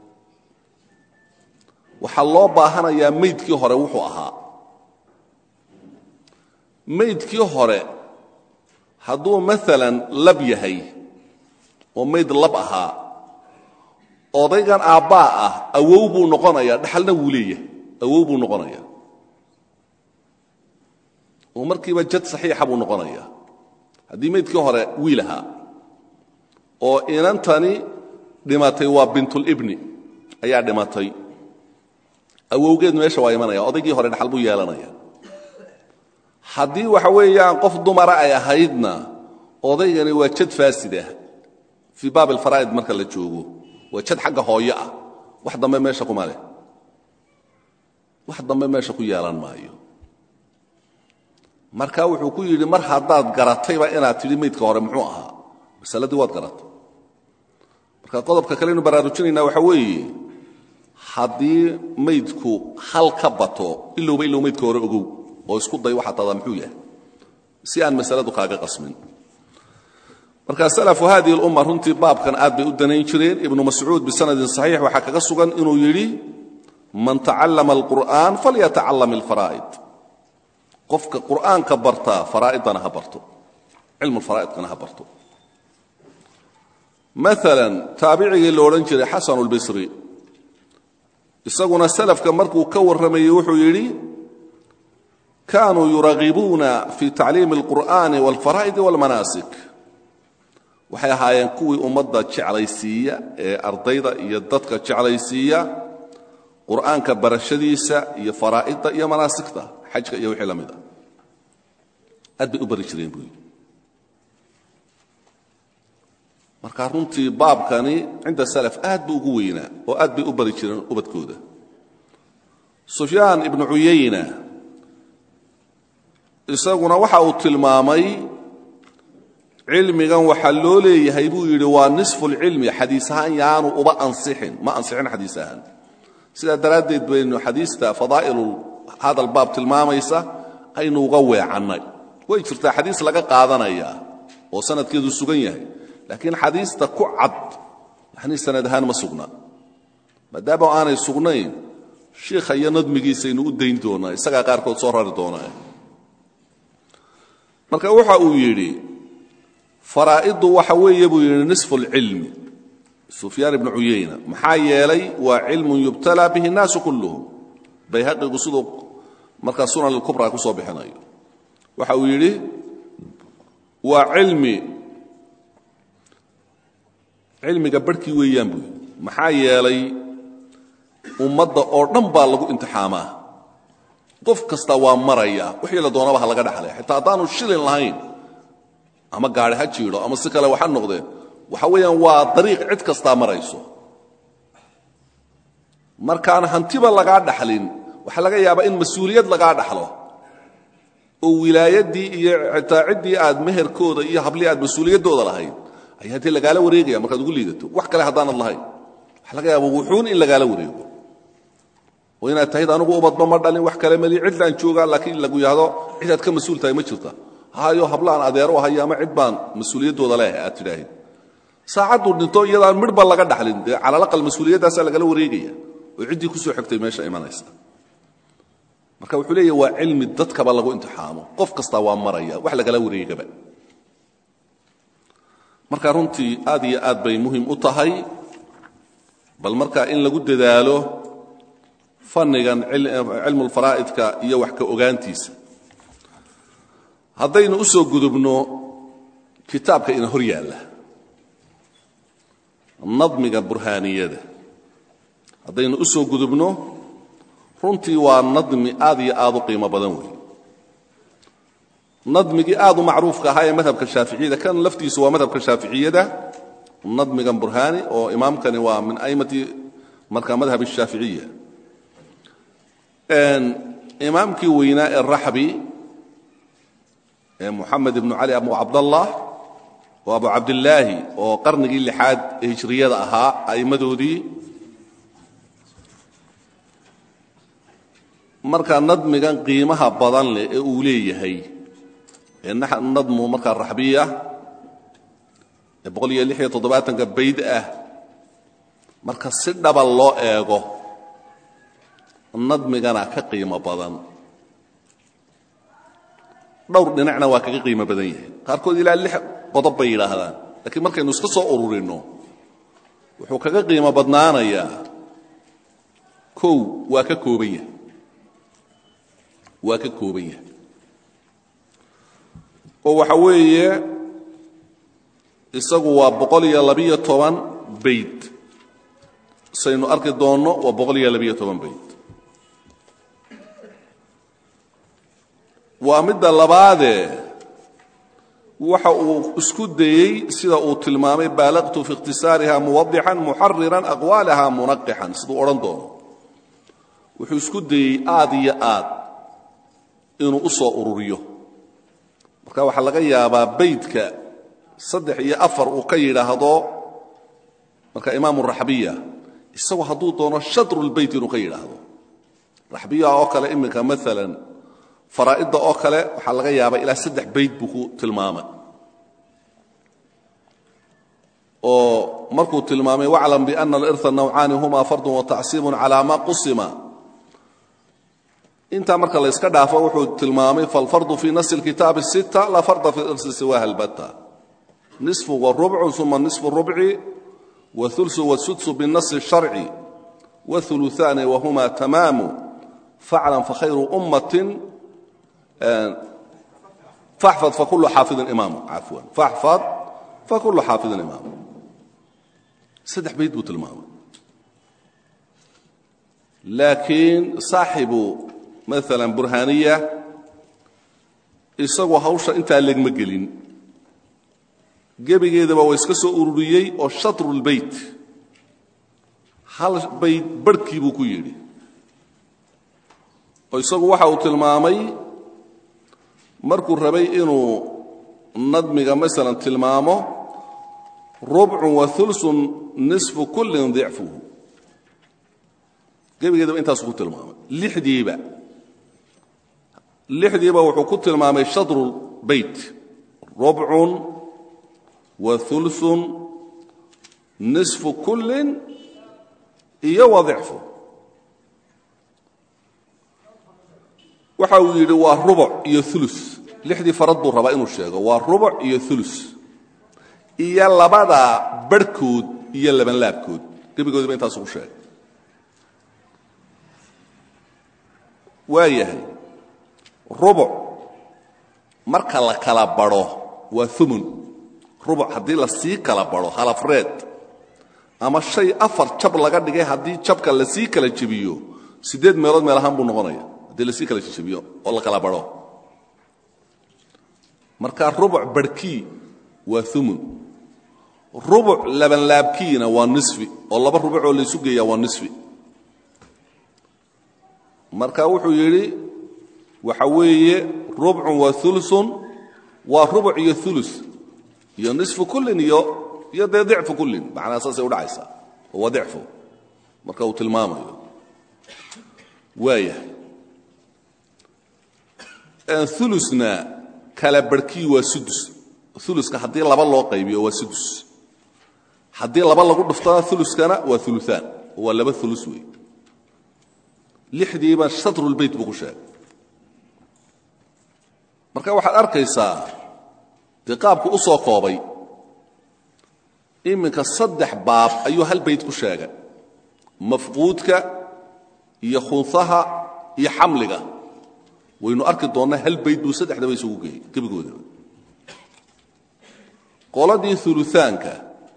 waxaa loo baahanayaa maydkii hore wuxuu ahaa maydkii hore hadduu maalan lab yahay oo mayd lab ahaa odaygan aabbaa ah awow buu noqonayaa dhaxalna wuu leeyahay awow buu noqonayaa oo markiiba jad saxiixa buu noqonayaa haddii maydkii hore wiil ahaa oo inantani dhimatay waa bintulibni ayaa dhimatay awowgeed meesha waa imanaya odaygii hore dhaxal buu yeelanaya haddii waxa weeyaan qof dumara ay ahaydna odaygani waa jad faasid ah fii baab alfaraa'id marka la joogo waa jad xagga hooyo ah wax dambe meesha kuma leh wax dambe meesha ku yeelan maayo marka wuxuu ku yidhi mar haddaad garatayba inaad tidhi maydka hore muxuu ahaa masaladii waad garatay marka qodobka kaleynu baraarujinaynaa waxa weeye haddii maydku hal ka bato ilowba ilow maydka hore ogow oo isku day waxaa tadaa muxuu yahay si aan masaladu kaaga qasmin marka salafu hadihi اlumma runtii baabkan aad bay u danayn jireen ibnu mascuud bisanadin saxiix waxaa kaga sugan inuu yidhi man tacallama alqur'an falyatacalam alfaraa'id qofka qur'aanka bartaa faraa'idana ha barto cilmu faraa'idkana ha barto maalan taabicigii la odhan jiray xasanu اlbisri isaguna salafka markuu ka warramayey wuxuu yidhi kaanuu yuragibuuna fi tacliimi اlqur'ani wاlfaraa'idi wاlmanaasik waxay ahaayeen kuwii ummadda jeclaysiiya ee ardayda iyo dadka jeclaysiiya qur'aanka barashadiisa iyo faraa'idda iyo manaasigta xajka iyo wixii la mid ah aad bay u bari jireen buu yidhi marka runtii baabkani cinda salaf aad buu ugu weynaa oo aad bay u bari jireen ubadkooda sufyaan ibnu cuyayna isaguna waxa uu tilmaamay cilmigan waxaa loo leeyahay buu yidhi waa nisfu lcilmi xadiis ahaan yaanu uba ansixin ma ansixin xadiis ahaan sidaa daraaddeed baynu xadiista fadaa'ilu hadal baab tilmaamaysa aynu uga weecannay way jirtaa xadiis laga qaadanayaa oo sanadkeedu sugan yahay laakiin xadiista ku cad yani sanad ahaan ma sugna maadaama aanay sugnayn shiikha iyo nadmigiisaynu u dayn doonaa isagaa qaarkood soo rari doonaa marka waxa uu yidhi faraa'iddu waxa weeye buu yidhi nisfu اlcilmi sufyaan ibnu cuyayna maxaa yeelay waa cilmun yubtalaa bihi الnaasu kulluhum bayhaqigu siduu markaa sunan اlkubra ku soo bixinayo waxa uu yidhi waa cilmi cilmiga barhkii weeyaan buu yidhi maxaa yeelay ummadda oo dhan baa lagu imtixaamaa qof kasta waa maraya wixii la doonaba ha laga dhaxlay xitaa haddaanu shilin lahayn ama gaari ha jiidho ama si kale waxa noqdeen waxa weeyaan waa dariiq cid kastaa marayso markaan hantiba lagaa dhaxlin waxaa laga yaabaa in mas-uuliyad lagaa dhaxlo oo wilaayaddii iyo xitaa ciddii aad meherkooda iyo hablii aad mas-uuliyaddooda lahayd ayaa haddii lagaala wareegaya markaad ugu liidato wax kale haddaanad lahayn waxa laga yaaba wuxuun in lagaala wareego oo inaad tahid anugu ubadba ma dhalin wax kale mali cidlaan joogaa laakiin lagu yidhaahdo cidaad ka mas-uul tahay ma jirta hayo hablaan adeero hayo ama cid baan mas-uuliyaddooda leehay aad tidhaahid saacadduu dhinto iyadaan midhba laga dhaxlin dee calalaqal mas-uuliyaddaasaa lagala wareegaya oo ciddii kusoo xigtay meesha imanaysa marka wuxuu leeyahy waa cilmi dadkaba lagu imtixaamo qof kastaa waa maraya wax lagala wareegaba marka runtii aad iyo aad bay muhim u tahay bal marka in lagu dadaalo fannigan cilmulfaraa'idka iyo wax ka ogaantiisa haddaynu u soo gudubno kitaabka ina hor yaalla nadmiga burhaaniyada haddaynu u soo gudubno runtii waa nadmi aad iyo aad u qiimo badan weeye nadmigii aad u macruufka ahaa ee madhabka shaaficiyada kan laftiisu waa madhabka shaaficiyada nadmigan burhaani oo imaamkani waa min aimati marka madhab الshaaficiya imaamkii weynaa ee raxbi ee moxamed ibnu cali abu cabdallah oo abu cabdillaahi oo qarnigii lixaad ee hijriyada ahaa a'immadoodii markaa nadmigan qiimaha badan leh ee uu leeyahay ee nadmu markaa raxbiya ee boqol iyo lix iyo toddobaatanka bayd ah marka si dhaba loo eego nadmigana ka qiimo badan dhowr dhinacna waa kaga qiimo badan yahay qaarkood ilaa lix qodob bay yidhaahdaan laakiin markaynu iska soo ururinno wuxuu kaga qiimo badnaanayaa kow waa ka kooban yahay waa ka kooban yahay oo waxa weeye isagu waa boqol iyo labiyo toban bayd saynu arki doonno waa boqol iyo labiyo toban bayd waa midda labaadee waxa uu isku dayey sida uu tilmaamay baalaqtu fi ikhtisaariha muwadixan muxariran aqwaalaha munaqixan siduu odhan doono wuxuu isku dayey aad iyo aad inuu u soo ururiyo marka waxaa laga yaabaa baydka saddex iyo afar uu ka yidhaahdo marka imaamu raxbiya isagu hadduu doono shadrulbeyt inuu ka yidhaahdo raxbiya oo kale iminka maalan faraa'idda oo kale waxaa laga yaabaa ilaa saddex bayd buu ku tilmaamay oo markuu tilmaamay waclam biana alirha nawcaani huma fardun watacsiibun calaa ma qusima intaa marka layska dhaafo wuxuu tilmaamay falfardu fii nasi اlkitaabi الsita laa farda fi irsi siwaha اlbata nisfu warubcu uma nisfu rubci waulsu wasudsu biالnasi الsharci waثuluثaani wahuma tamaamu faclan fakhayru ummatin faxfad fakulu xaafidin imaamu cafwan faxfad fakulu xaafidin imaamu saddex bayd buu tilmaamay laakiin saaxibu maala burhaaniya isagoo hawsha intaa legma gelin gebigeedaba waa iska soo ururiyey oo shatrulbeyt hal bayd barhkii buu ku yidhi oo isagu waxa uu tilmaamay markuu rabay inuu nadmiga masalan tilmaamo rubcun wa ulsun nisfu kullin dicfuhu gebigeedaba intaasu ku tilmaamay lixdiiba lixdiiba wuxuu ku tilmaamay shadru beyt rubcun wa uluun nisfu kullin iyo wa dicfu waxa uu yidhi waa rubuc iyo ulu lixdii farad buu rabaa inuu sheego waa rubuc iyo ulu iyo labada barhkood iyo labanlaabkood gebigoodiba intaasu ku sheegay waa yahay rubuc marka la kala badho waa umun rubuc haddii la sii kala badho halafreed ama shay afar jab laga dhigay haddii jabka la sii kala jebiyo siddeed meelood meel ahaan buu noqonaya haddii la sii kala jebiyo oo la kala badho marka rubuc barhkii waa umun rubuc labanlaabkiina waa nisfi oo laba rubucoo laysu geeyaa waa nisfi marka wuxuu yidhi waxa weeye rubcun waa ulusun waa rubuc iyo ulu iyo nisfu kullin iyo iyo dee dicfu kullin macnaa saasay udhacaysaa oo waa dicfu marka uu tilmaamayo waayahay ulusna kala barhkii waa sudus uluska haddii laba loo qaybiyo waa sudus haddii laba lagu dhuftana uluskana waa uluaan oo waa laba ulus wey lixdiiba shatrulbeyt buu ku sheegay marka waxaad arkaysaa dee qaabku u soo koobay iminka saddex baab ayuu hal bayt ku sheegay mafquudka iyo khunsaha iyo xamliga waynu arki doonnaa hal bayd buu saddexdaba isugu geeyey gebigoodaba qoladii uluaanka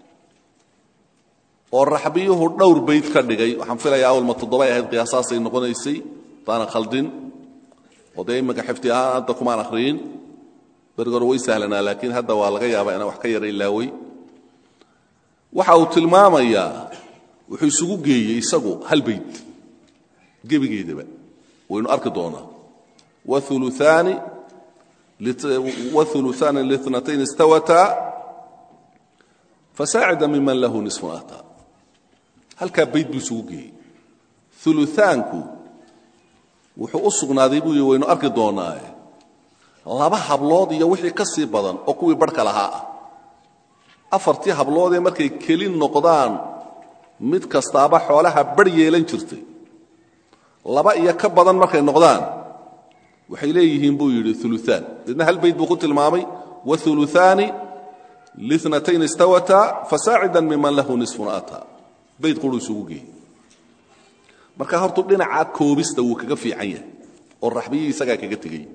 oo raxbiyuhu dhowr bayd ka dhigay waxaan filayaa awalma toddobay ahayd qiyaasaasay noqonaysay hadaanan khaldin oo dee iminka xifti ahaan hadda kumaan akhriyin berigi hore way sahlanaa laakiin hadda waa laga yaabaa inaan wax ka yara ilaawey waxa uu tilmaamayaa wuxuu isugu geeyey isagu hal bayd gebigeedaba waynu arki doonaa wauluaani wauluaani linatayn istawataa fasaacida miman lahu nisfun ataa halkaa bayd buu isugu geeyey uluaanku wuxuu u sugnaaday buu yii waynu arki doonaaye laba hablood iyo wixii ka sii badan oo kuwii barhka lahaa ah afartii habloodee markay keli noqdaan mid kastaaba xoolaha bar yeelan jirtay laba iyo ka badan markay noqdaan waxay leeyihiin buu yidhi uluaan deedna hal bayd buu ku tilmaamay wauluaani linatayn istawataa fasaacidan miman lahu nisfun ataa bayd quruu isugu geeyey marka hortuu dhinacaa koobista wuu kaga fiican yahay oo raxbiyii isagaa kaga tegey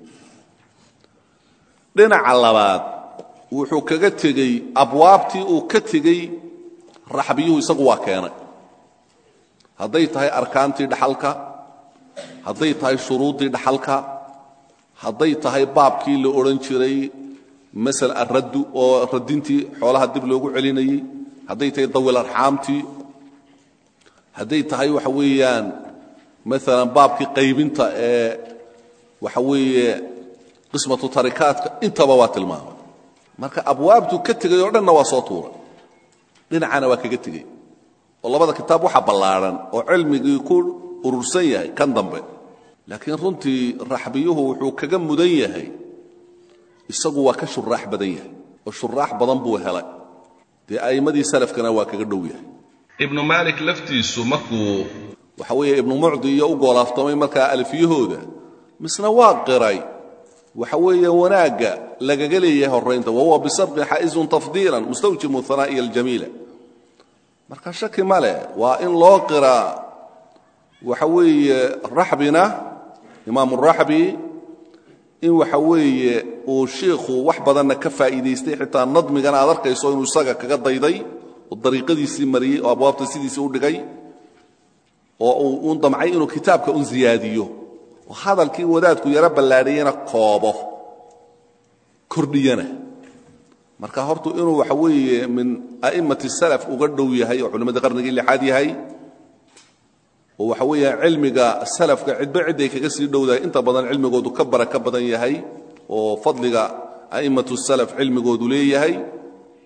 dhinaca labaad wuxuu kaga tegey abwaabtii uu ka tegey raxbiyuhu isagu waa keenay hadday tahay arkaantii dhaxalka hadday tahay shuruuddii dhaxalka hadday tahay baabkii la odhan jiray masal araddu oo radintii xoolaha dib loogu celinayey hadday tahay dawil arxaamtii hadday tahay waxa weeyaan maalan baabkii qaybinta ee waxa weeye qismatu tarikaadka intaba waa tilmaamay marka abwaabtuu ka tegay oo dhanna waa soo tuuray dhinacana waa kaga tegey oo labada kitaab waxa ballaadhan oo cilmigii ku urursan yahay kan dambe laakiin runtii raxbiyuhu wuxuu kaga mudan yahay isagu waa ka shuraax badan yahay oo shuraax badan buu helay dee a'immadii salafkana waa kaga dhow yahay ibnu maalik laftiisu markuu waxa weeye ibnu mucdi iyo u goolaaftamay markaa alfiyahooda misna waa qiray waxa weeye wanaagga lagaga leeyahay horraynta wahuwa bisabqin xaa'izun tafdiilan mustawjimu hanaa'iya aljamiila marka shaki ma leh waa in loo qiraa waxa weeye raxbina imaamu raxbi in waxa weeye uu shiikhu wax badanna ka faa'iidaystay xitaa nadmigana aad arkayso inuu isaga kaga dayday oo dariiqadiisii mariyey oo abwaabta sidiisii u dhigay oo uu uun damcay inuu kitaabka un ziyaadiyo oo hadalkii wadaadku yaro ballaadhiyana koobo kordhiyana marka hortu inuu waxa weeye min a'immati salaf uga dhow yahay oo culimmadii qarnigii lixaad yahay oo waxa weeya cilmiga salafka cidba cidday kaga sii dhowdahay inta badan cilmigoodu ka bara ka badan yahay oo fadliga a'immatu salaf cilmigoodu leeyahay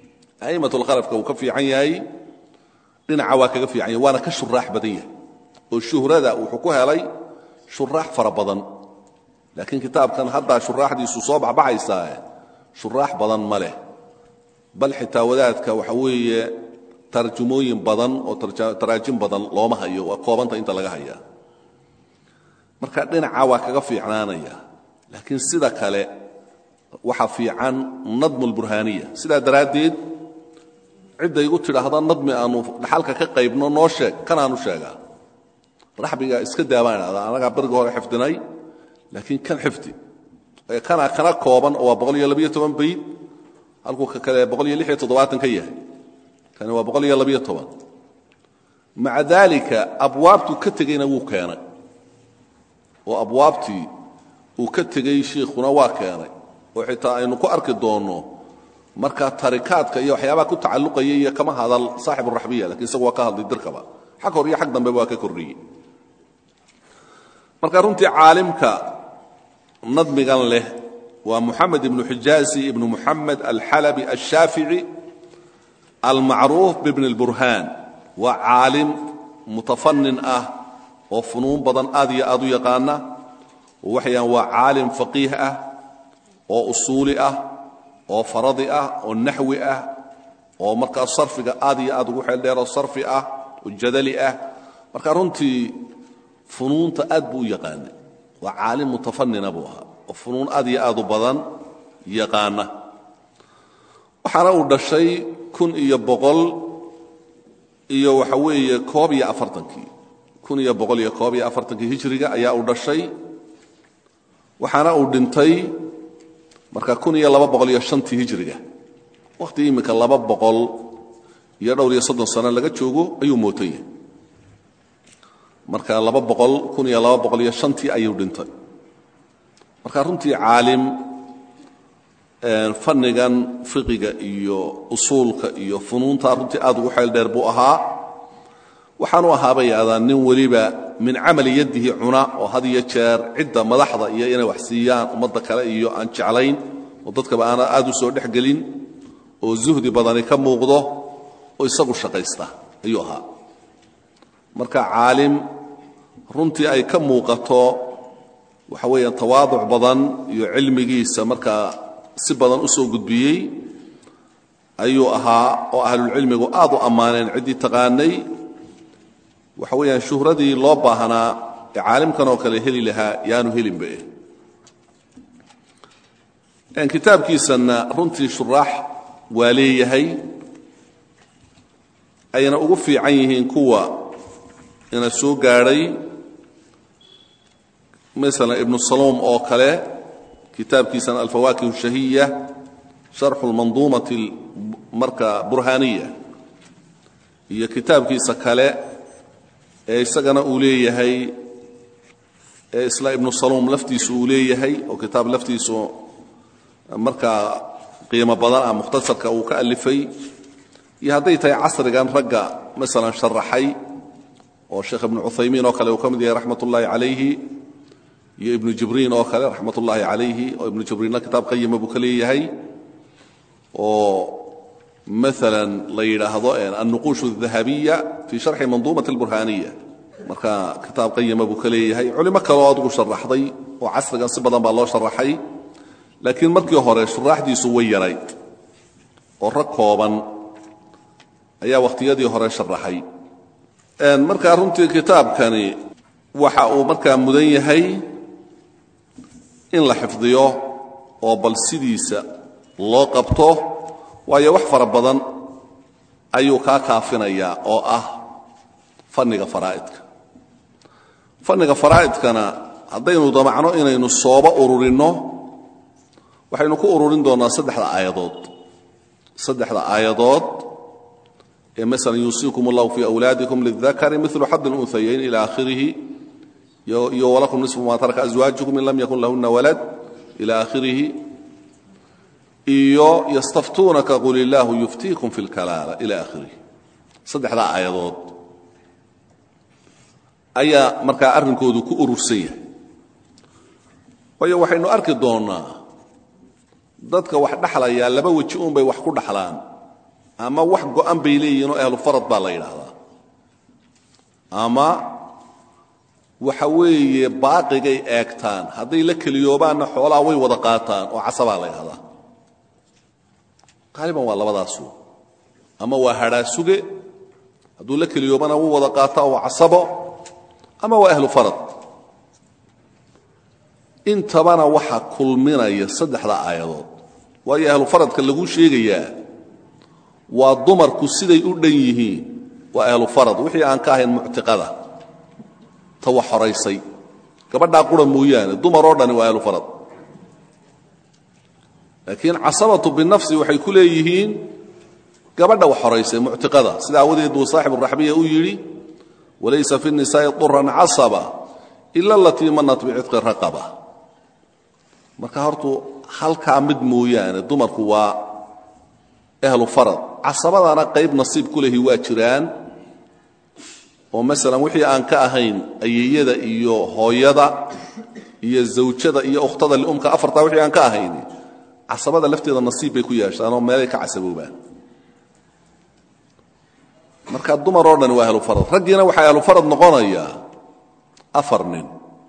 a'immatulkhalafka uu ka fiican yahay dhinaca waa kaga fiican yahay waana ka shuraax badan yahay oo shuhrada wuxuu ku helay shuraax fara badan laakiin kitaabkan haddaa shuraaxdiisu soo baxbaxaysaae shuraax badan ma leh bal xitaa wadaadka waxa weeye tarjumooyin badan oo taraajim badan looma hayo waa koobanta inta laga hayaa marka dhinaca waa kaga fiicnaanaya laakiin sida kale waxa fiican nadmu lburhaaniya sidaa daraaddeed cidday igu tidhaahda nadmi aanu dhaxalka ka qaybno noo sheeg kanaanu sheegaa raxbiga iska daabaan idhahdaa annagaa beriga hore xifdinay laakiin kan xifdi kana kana kooban oo waa boqol iyo labiyo toban bayd halkuu ka kale boqol iyo lix iyo toddobaatan ka yahay kani waa boqol iyo labiyo toban maca daalika abwaabtuu ka tegeyna wuu keenay oo abwaabtii uu ka tegey shiikhuna waa keenay oo xitaa aynu ku arki doonno marka tarikaadka iyo waxyaabaha ku tacalluqaya iyo kama hadal saaxib araxbiya lakiin isagu waa ka hadlay dirkaba xag hor iyo xag dambeba waa ka kordhiyey marka runtii caalimka nadmigan leh waa muxamed ibnu xijaazi ibnu muxamed alxalabi alshaafici almacruuf bibni اlburhaan waa caalim mutafanin ah oo funuun badan aad iyo aad u yaqaana oo waxayaan waa caalim faqiih ah oo usuuli ah oo faradi ah oo naxwi ah oo markaa sarfiga aad iyo aad ugu xeeldheeroo sarfi ah oo jadali ah marka runtii funuunta aad buu u yaqaanay waa caalim mutafanina buu ahaa oo funuun aad iyo aad u badan yaqaana waxaana uu dhashay kun iyo boqol iyo waxa weeye koob iyo afartankii kun iyo boqol iyo koob iyo afartankii hijriga ayaa uu dhashay waxaana uu dhintay marka kun iyo laba boqol iyo shantii hijriga wakhti iminka laba boqol iyo dhowr iyo soddon sano laga joogo ayuu mootan yahay marka laba boqol kun iyo laba boqol iyo shantii ayuu dhintay marka runtii caalim fannigan fiqiga iyo usuulka iyo funuunta runtii aad ugu xeel dheer buu ahaa waxaanu ahaabay yidhahdaan nin weliba min camali yaddihi cuna oo had iyo jeer cidda madaxda iyo inay wax siiyaan ummadda kale iyo aan jeclayn oo dadkaba aana aad u soo dhex gelin oo zuhdi badani ka muuqdo oo isagu shaqaysta ayuu ahaa marka caalim runtii ay ka muuqato waxa weeyaan tawaaduc badan iyo cilmigiisa markaa si badan u soo gudbiyey ayuu ahaa oo ahlulcilmigu aad u ammaaneen ciddii taqaanay waxa weeyaan shuhradii loo baahnaa ee caalimkan oo kale heli lahaa yaanu helinba eh kitaabkiisanna runtii shuraax waa leeyahay ayna ugu fiican yihiin kuwa ina soo gaadhay maala ibnu saluum oo kale kitaabkiisan alfawaakih shahiya sharxu lmanduumati marka burhaaniya iyo kitaabkiisa kale ee isagana uu leeyahay ee isla ibnu saluum laftiisu uu leeyahay oo kitaab laftiisu markaa qiimo badan ah mukhtasarka uu ka alifay iyo hadday tahay casrigan ragga masalan sharaxay oo sheekh ibnu cuthaymiin oo kale uu ka mid yahay raxmat ullaahi calayhi iyo ibnu jibriin oo kale raxmat ullaahi calayhi oo ibnu jibriinna kitaab qayima buu ka leeyahay oo maala la yidhaahdo alnuquush الdahabiya fi sharxi manduumat اlburhaaniya marka kitaab qayima buu ka leeyahay culimo kaleo adugu sharaxday oo casrigan si badan baa loo sharaxay laakiin markii hore shuraaxdiisu way yarayd oo rag kooban ayaa wakhtiyadii hore sharaxay markaa runtii kitaabkani waxa uu markaa mudan yahay in la xifdiyo oo bal sidiisa loo qabto waayo wax fara badan ayuu kaa kaafinayaa oo ah fanniga faraa'idka fanniga faraa'idkana haddaynu damacno inaynu sooba ururinno waxaynu ku ururin doonnaa saddexda aayadood saddexda aayadood ee maala yuusiikum allahu fii awlaadikum lidakari milu xad اlunhayayn ila akhirihi iyo walakum nisfu ma taraka aswaajukum in lam yakun lahuna walad ila akhirihi iyo ystaftuunaka qul illaahu yuftiikum fi اlkalaala ila akhirihi saddexdaa aayadood ayaa markaa arrinkoodu ku urursan yahay waayo waxaynu arki doonnaa dadka wax dhaxlayaa laba weji uun bay wax ku dhaxlaan ama wax go'an bay leeyihin oo ahlu farad baa la yidhaahdaa ama waxa weeye baaqigay eegtaan hadday la keliyoobaanna xoolaha way wada qaataan oo casabaa la ydhahdaa qaaliban waa labadaasu ama waa hadhaasuge hadduu la keliyoobana wuu wada qaataa waa casabo ama waa ahlu farad intabana waxaa kulminaya saddexda aayadood waayo ahlu faradka lagu sheegayaa waa dumarku siday u dhan yihiin waa ahlu farad wixii aan ka ahayn muctiqada ta wax horaysay gabadhaa qura mooyaane dumar oo dhani waa ahlu farad laakiin casabatu binafsi waxay ku leeyihiin gabadha wax horaysay muctiqada sida aawadeed buu saaxibu raxbiya u yidhi walaysa fi nisaa'i duran casaba ila alatii manat bicitqi raqaba marka hortuu halkaa mid mooyaane dumarku waa ahlu farad casabadana qayb nasiib ku lehi waa jiraan oo masalan wixii aan ka ahayn ayeeyada iyo hooyada iyo zawjada iyo ukhtada liumka afartaa wixii aan ka ahayn casabada lafteeda nasiib bay ku yeeshaan oo meelay ka casaboobaan marka dumar oo dhani waa ahlu farad raggiina waxaa ahlu farad noqonayaa afar nin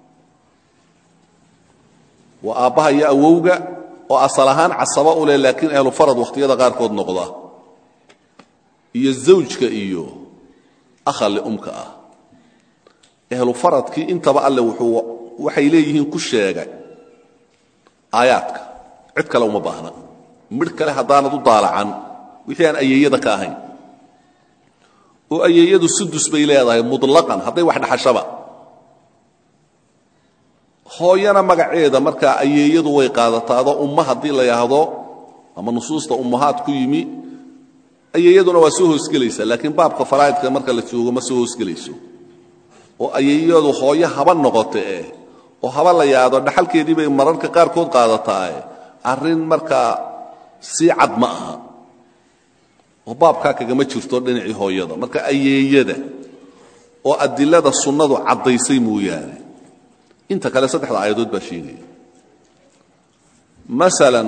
waa aabbaha iyo awowga oo asal ahaan casaba u leh laakiin ahlu farad wakhtiyada qaarkood noqda iyo zawjka iyo akhali umka ah ahlu faradkii intaba alle wuxuu waxay leeyihiin ku sheegay aayaadka cid kale uma baahna midh kale haddaanad u daalacan wixii aan ayeeyada ka ahayn oo ayeeyadu sudus bay leedahay mutlaqan hadday wax dhaxashaba hooyana magaceeda markaa ayeeyadu way qaadataado umma haddii la yidhaahdo ama nusuusta ummahaad ku yimi ayeeyaduna waa soo hoosgelaysa laakiin baabka faraa'idka marka la joogo ma soo hoosgelayso oo ayeeyadu hooyo haba noqote eh oo haba la yidhaahdo dhaxalkeedii bay mararka qaarkood qaadataae arrin markaa sii cad ma aha oo baabkaa kagama jirto dhinacii hooyada marka ayeeyada oo adilada sunnadu caddaysay mooyaane inta kale saddexda aayadood baa sheegaya masalan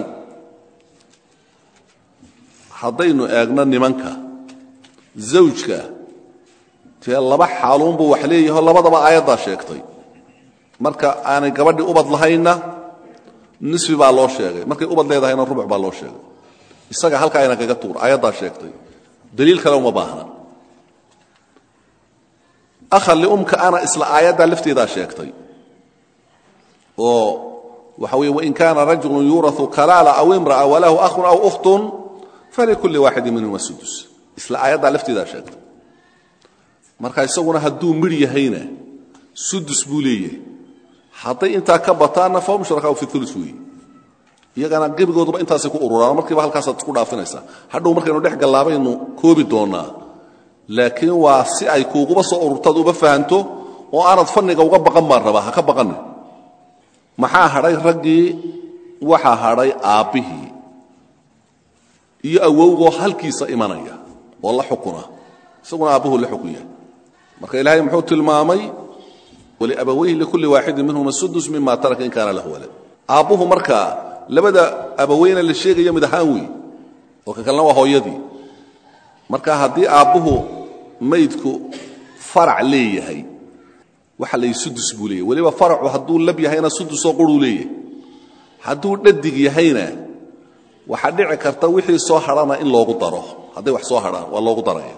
haddaynu eegno nimanka zawjka tee laba xaaluunbuu wax leeyaho labadaba aayaddaa sheegtay marka aanay gabadhii ubad lahaynna nisfi baa loo sheegay markay ubad leedahayna rubuc baa loo sheegay isaga halkaa ayna kaga tuur aayaddaa sheegtay daliil kale uma baahna akhal liumka ana isla aayaddaa lafteedaa sheegtay oo waxa weye wain kaana rajulu yuurau kalaala aw imra'a walahu ahun aw ukhtun falikulli waaxidin minhuma sudus isla aayaddaa lafteedaa sheegtay marka isaguna hadduu midh yahayna sudus buu leeyahay hadday intaa ka bataanna fahum shurakaau fi ulu weeye iyagana gebigooduba intaasay ku ururaan markiiba halkaasaad isku dhaafinaysaa hadhow markaynu dhex gallaabaynu koobi doonnaa laakiin waa si ay kuuguba soo ururtaad uba fahanto oo aanad fanniga uga baqan baan rabaa ha ka baqanin maxaa hadhay raggii waxaa hadhay aabbihii iyo awowgoo halkiisa imanaya oo la xukuna isaguna aabbuhu la xukunya marka ilaahay muxuu tilmaamay waliabawayhi likulli waaxidin minhuma sudus mima taraka in kaana lahu walad aabbuhu markaa labada abaweyna la sheegaya mid ahaan wey oo ka kalena waa hooyadii marka haddii aabbuhu maydku farac leeyahay waxa la sudus buu leeyahy weliba faracu hadduu lab yahayna sudusoo quruu leeyahay hadduu dhadig yahayna waxaa dhici karta wixii soo hadhana in loogu daro hadday wax soo hadhaan waa loogu daraya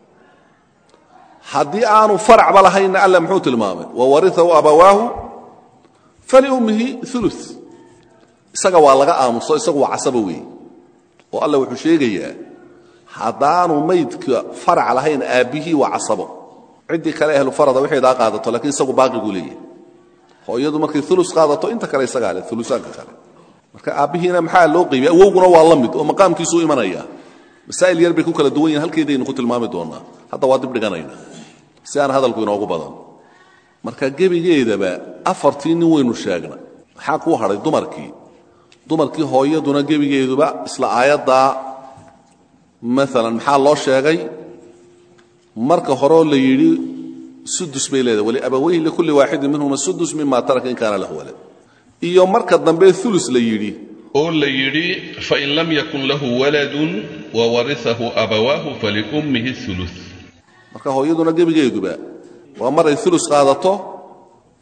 haddii aanu faracba lahaynna alla muxuu tilmaamay wawariahu abawaahu faliummihi ulu isaga waa laga aamuso isagu waa casaba weeye oo alla wuxuu sheegayaa haddaanu maydka farac lahayn aabbihii waa casabo ciddii kale ahlu farada waxaydaa qaadato lakiin isagu baaqiguu leeyahay hooyadu markay ulu qaadato inta kale isagaa le ulusaanka kale marka aabbihiina maxaa loo qeybiyay awowguna waa la mid oo maqaamkiisuu imanaya masaa'il yar bay ku kala duwan yihin halkeedaynu ku tilmaami doonnaa hadda waa dib dhiganayna si aan hadalku inoogu badan marka gebigeedaba afartii nin waynu sheegna maxaa kuu hadhay dumarkii dumarkii hooyaduna gebigeeduba isla aayaddaa maalan maxaa loo sheegay marka horeoo la yidhi sudus bay leedahay waliabawayhi likulli waaxidin minhuma sudus mima taraka in kaana lahu walad iyo marka dambe ulus la yidhi oo la yidhi fain lam yakun lahu waladun wawariahu abawaahu faliummihi ulu marka hooyaduna gebigeeduba waa maray ulus qaadato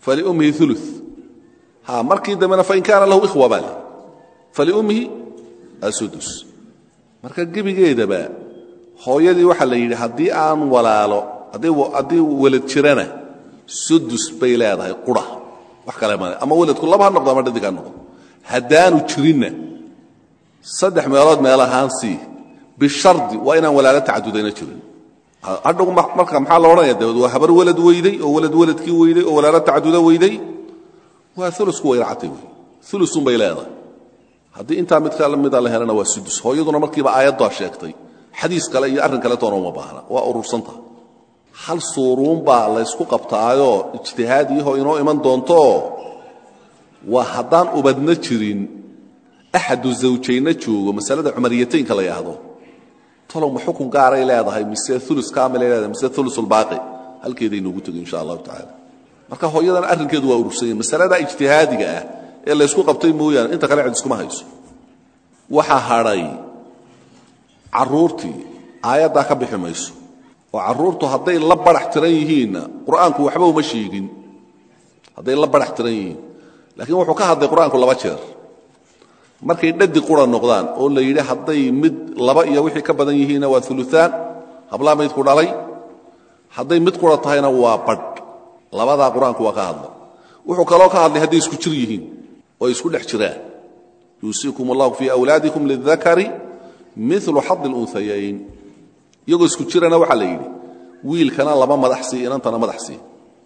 faliummihi ulu ha markii dambena fain kaana lahu ikhwa baa le faliummihi asudus marka gebigeedaba hooyadii waxaa la yidhi haddii aan walaalo haddii welad jirana sudus bay leedahay qura wax kale male ama weladku laba ha noqdo ama dhadig ha noqdo haddaanu jirinna saddex meelood meel ahaan sii bishardi waa inaan walaalo tacadudayna jirin hadhow marka maxaa la odhanaya dabeed waa habar welad weyday oo welad weladkii weyday oo walaalo tacaduda weyday waa ulusku wayracatay wey ulusun bay leedahay haddii intaa mid ka mida la helana waa sudus hooyaduna markiiba aayaddaa sheegtay xadiis kale iyo arrin kaletoona uma baahna waa urursanta hal suuruun baa laysku qabtaayoo ijtihaadiyahoo inoo iman doonto waa haddaan ubadna jirin axadu zawjaynna joogo masalada cumariyataynka la yidhaahdo talow ma xukun gaaray leedahay mise ulu kaamilay leedahay mise ulusulbaaqi halkeeday noogu tegay insha allahu tacaala marka hooyadana arrinkeedu waa urursanya masalada ijtihaadiga ah ee laysku qabtay mooyaane inta kale cid iskuma hayso waxaa hadhay carruurtii aayaddaa ka bixi mayso oo carruurtu hadday la barax tiran yihiinna qur'aanku waxba uma sheegin hadday la barax tiran yihiin laakiin wuxuu ka hadlay qur'aanku laba jeer markay dhadi qura noqdaan oo la yidhi hadday mid laba iyo wixii ka badan yihiinna waa uluaan hablaa maydku dhalay hadday mid qura tahayna waa badh labadaa qur-aanku waa ka hadlay wuxuu kaloo ka hadlay hadday isku jir yihiin oo ay isku dhex jiraan yuusiikum allahu fii awlaadikum lidakari milu xadi lunhayayn iyagoo isku jirana waxaa la yidhi wiilkana laba madax sii inantana madax sii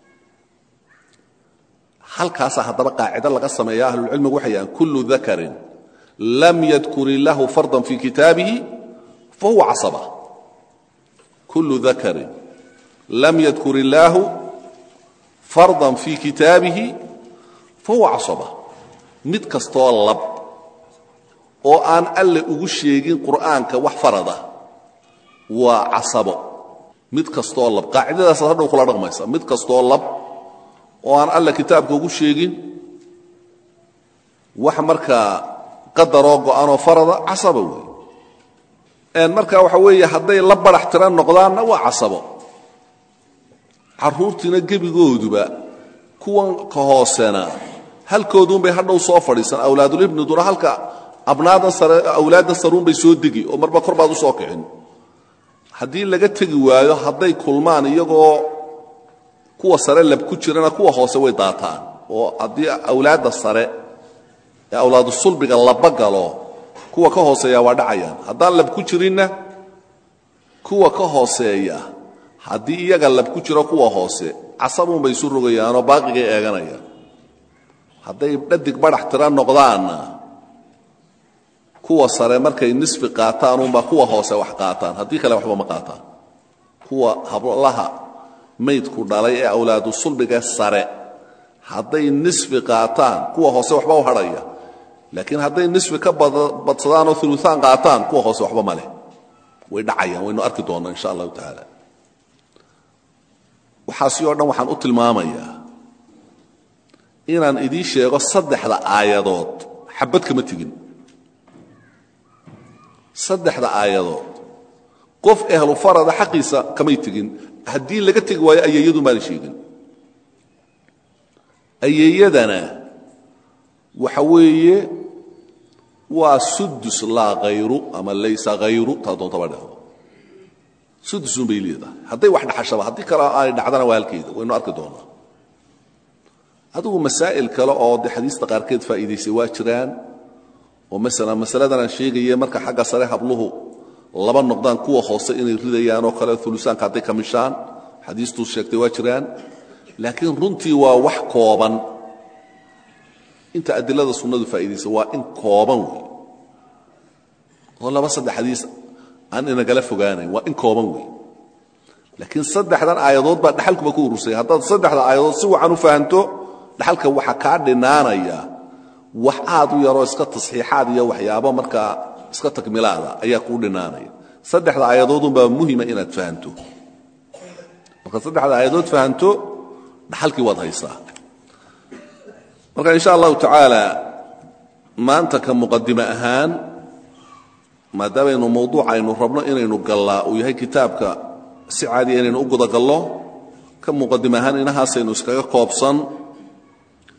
halkaasaa haddaba qaacido laga sameeya ahlulcilmigu waxay yahaan kullu dakarin lam yadkur illaahu fardan fii kitaabihi fahuwa casaba kullu dakarin lam yadkur illaahu fardan fii kitaabihi fahuwa casaba mid kastoo lab oo aan alle ugu sheegin qur'aanka wax farada waa casabo mid kastoo lab qaacidadaasaad hadhow kula dhaqmaysa mid kastoo lab oo aan alle kitaabka ugu sheegin wax markaa qadaroo go'anoo farada casaba wey marka waxa weeye hadday la barax tiran noqdaanna waa casabo carruurtiina gebigooduba kuwan ka hoosena halkooduunbay hadhow soo fadhiisan awlaadulibniduna halka abnaadan sare awlaaddan saruunbay soo degi oo marba kor baad u soo kicin haddii laga tegi waayo hadday kulmaan iyagoo kuwa sare lab ku jirana kuwa hoose way daataan oo haddii awlaadda sare ee awlaadu sulbiga laba galo kuwa ka hooseeya waa dhacayaan haddaan lab ku jirinna kuwa ka hooseeya haddii iyaga lab ku jiro kuwa hoose casabuunbay isu rogayaanoo baaqigay eeganayaan hadday dhadig badhax tira noqdaanna kuwa sare markay nisfi qaataan unbaa kuwa hoose wax qaataan haddii kale waxba ma qaataan kuwa hablaha maydku dhalay ee awlaadu sulbiga sare hadday nisfi qaataan kuwa hoose waxba u hadhaya laakiin hadday nisfi ka badsadaan oo uluaan qaataan kuwa hoose waxba ma leh way dhacayaan waynu arki doonnaa insha allahu tacaala waxaasi oo dhan waxaan u tilmaamayaa inaan idiin sheego saddexda aayadood xabad kama tegin saddexda aayadood qof ehlu farada xaqiisa kamay tegin haddii laga tegi waayo ayeeyadu maana sheegin ayeeyadana waxa weeye waa sudus laa hayru ama laysa hayru taa doontaba dhehdo sudusun bay leedahay hadday wax dhaxashaba haddii kale aanay dhacdana waa halkeeda waynu arki doonnaa adigu masaa'il kale oo de xadiista qaarkeed faa'iidaysay waa jiraan oo maala masaladan aan sheegaye marka xagga sare habluhu laba noqdaan kuwa hoose inay ridayaanoo kale ulusaanka hadday ka mishaan xadiistuu sheegtay waa jiraan laakiin runtii waa wax kooban inta adilada sunnadu faa'iidaysa waa in kooban wey oo laba saddex xadiis aan inagala fogaanayn waa in kooban wey laakiin saddexdan aayadood baa dhaxalkuba ku urursaya haddaad saddexda aayadood si wacan u fahanto dhaxalka waxa kaa dhinaanaya wax aad u yaroo iska tasxiixaad iyo waxyaabo markaa iska takmilaada ayaa kuu dhinaanaya saddexda aayadoodunbaa muhima inaad fahanto markaad saddexda aayadood fahanto dhaxalkii waad haysaa marka insha allahu tacaala maanta ka muqadime ahaan maadaameynu mawduuc aynu rabno inaynu gallaa uu yahay kitaabka si caadiya inaynu u gudagallo ka muqadime ahaan inahaasaynu iskaga koobsan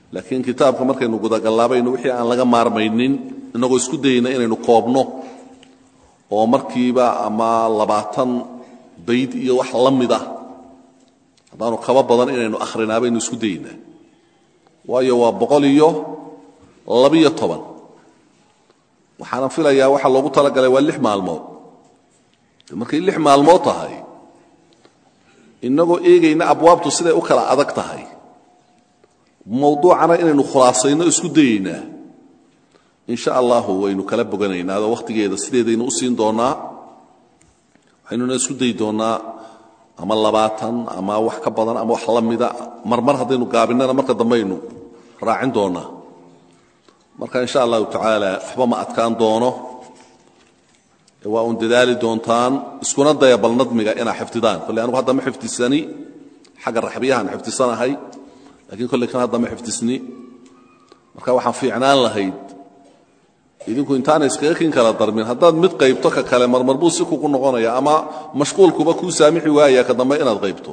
laakiin kitaabka markaynu gudagallaabayno wixii aan laga maarmaynin innagoo isku dayayna inaynu koobno oo markiiba ama labaatan bayd iyo wax la mid ah haddaanu kaba badan inaynu akhrinaaba aynu isku dayaynaa waayo waa boqol iyo labiyo toban waxaana filayaa waxaa loogu talagalay waa lix maalmood markay lix maalmood tahay innagoo eegayna abwaabtu siday u kala adag tahay mawduucana inaynu khulaasayno isku dayaynaa in sha allahu waynu kala boganaynaa adoo wakhtigeeda sideedaynu u siin doonnaa waxaynuna isku dayi doonnaa ama labaatan ama wax ka badan ama wax la mida marmar haddaynu gaabinana marka dambaynu raacin doonnaa marka in sha allahu tacaala waxba ma adkaan doono waa uun dadaali doontaan iskuna daya bal nadmiga inaa xifdidaan kolley anugu hadda ma xifdisani xagga raxbiyahaan xifdisanahay lakiin kolley kan hadda ma xifdisni marka waxaan fiicnaan lahayd idinku intaana iskaga kin kala darmin haddaad mid qaybto ka kale marmar buu si kugu noqonaya ama mashquulkuba kuu saamixi waaya ka dambe inaad qaybto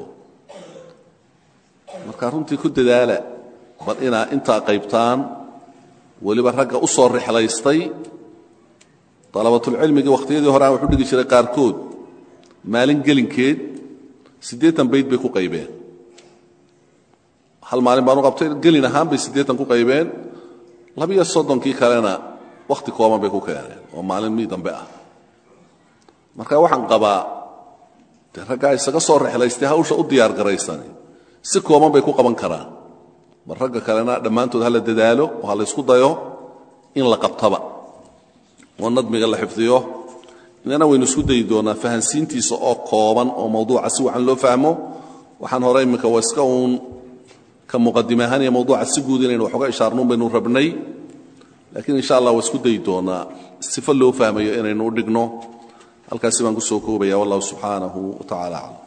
marka runtii ku dadaala bal inaa intaa qaybtaan weliba ragga u soo rixlaystay dalabatulcilmigii wakhtiyadii hore aan wuxu dhigi jiray qaarkood maalin gelinkeed siddeetan bayd bay ku qaybeen hal maalin baanu qabtay gelin ahaan bay siddeetan ku qaybeen labiyo soddonkii kalena wakhti kooban bay ku keeneen oo maalin mii dambe ah marka waxaan qabaa dee raggaa isaga soo rexlaystay hawsha u diyaar garaysani si kooban bay ku qaban karaan bal ragga kalena dhammaantood ha la dadaalo oo ha la ysku dayo in la qabtaba oo nadmiga la xifdiyo inana waynu isku dayi doonaa fahansiintiisa oo kooban oo mawduuca si wacan loo fahmo waxaan hore imminka waa iska uun ka muqadim ahaan iyo mawduuca si guud inaynu waxooga ishaarnuun baynu rabnay laakiin insha allah waa isku dayi doonaa sifo loo fahmayo inaynu u dhigno halkaasi baan ku soo koobaya wallahu subxaanahu wa tacala aclam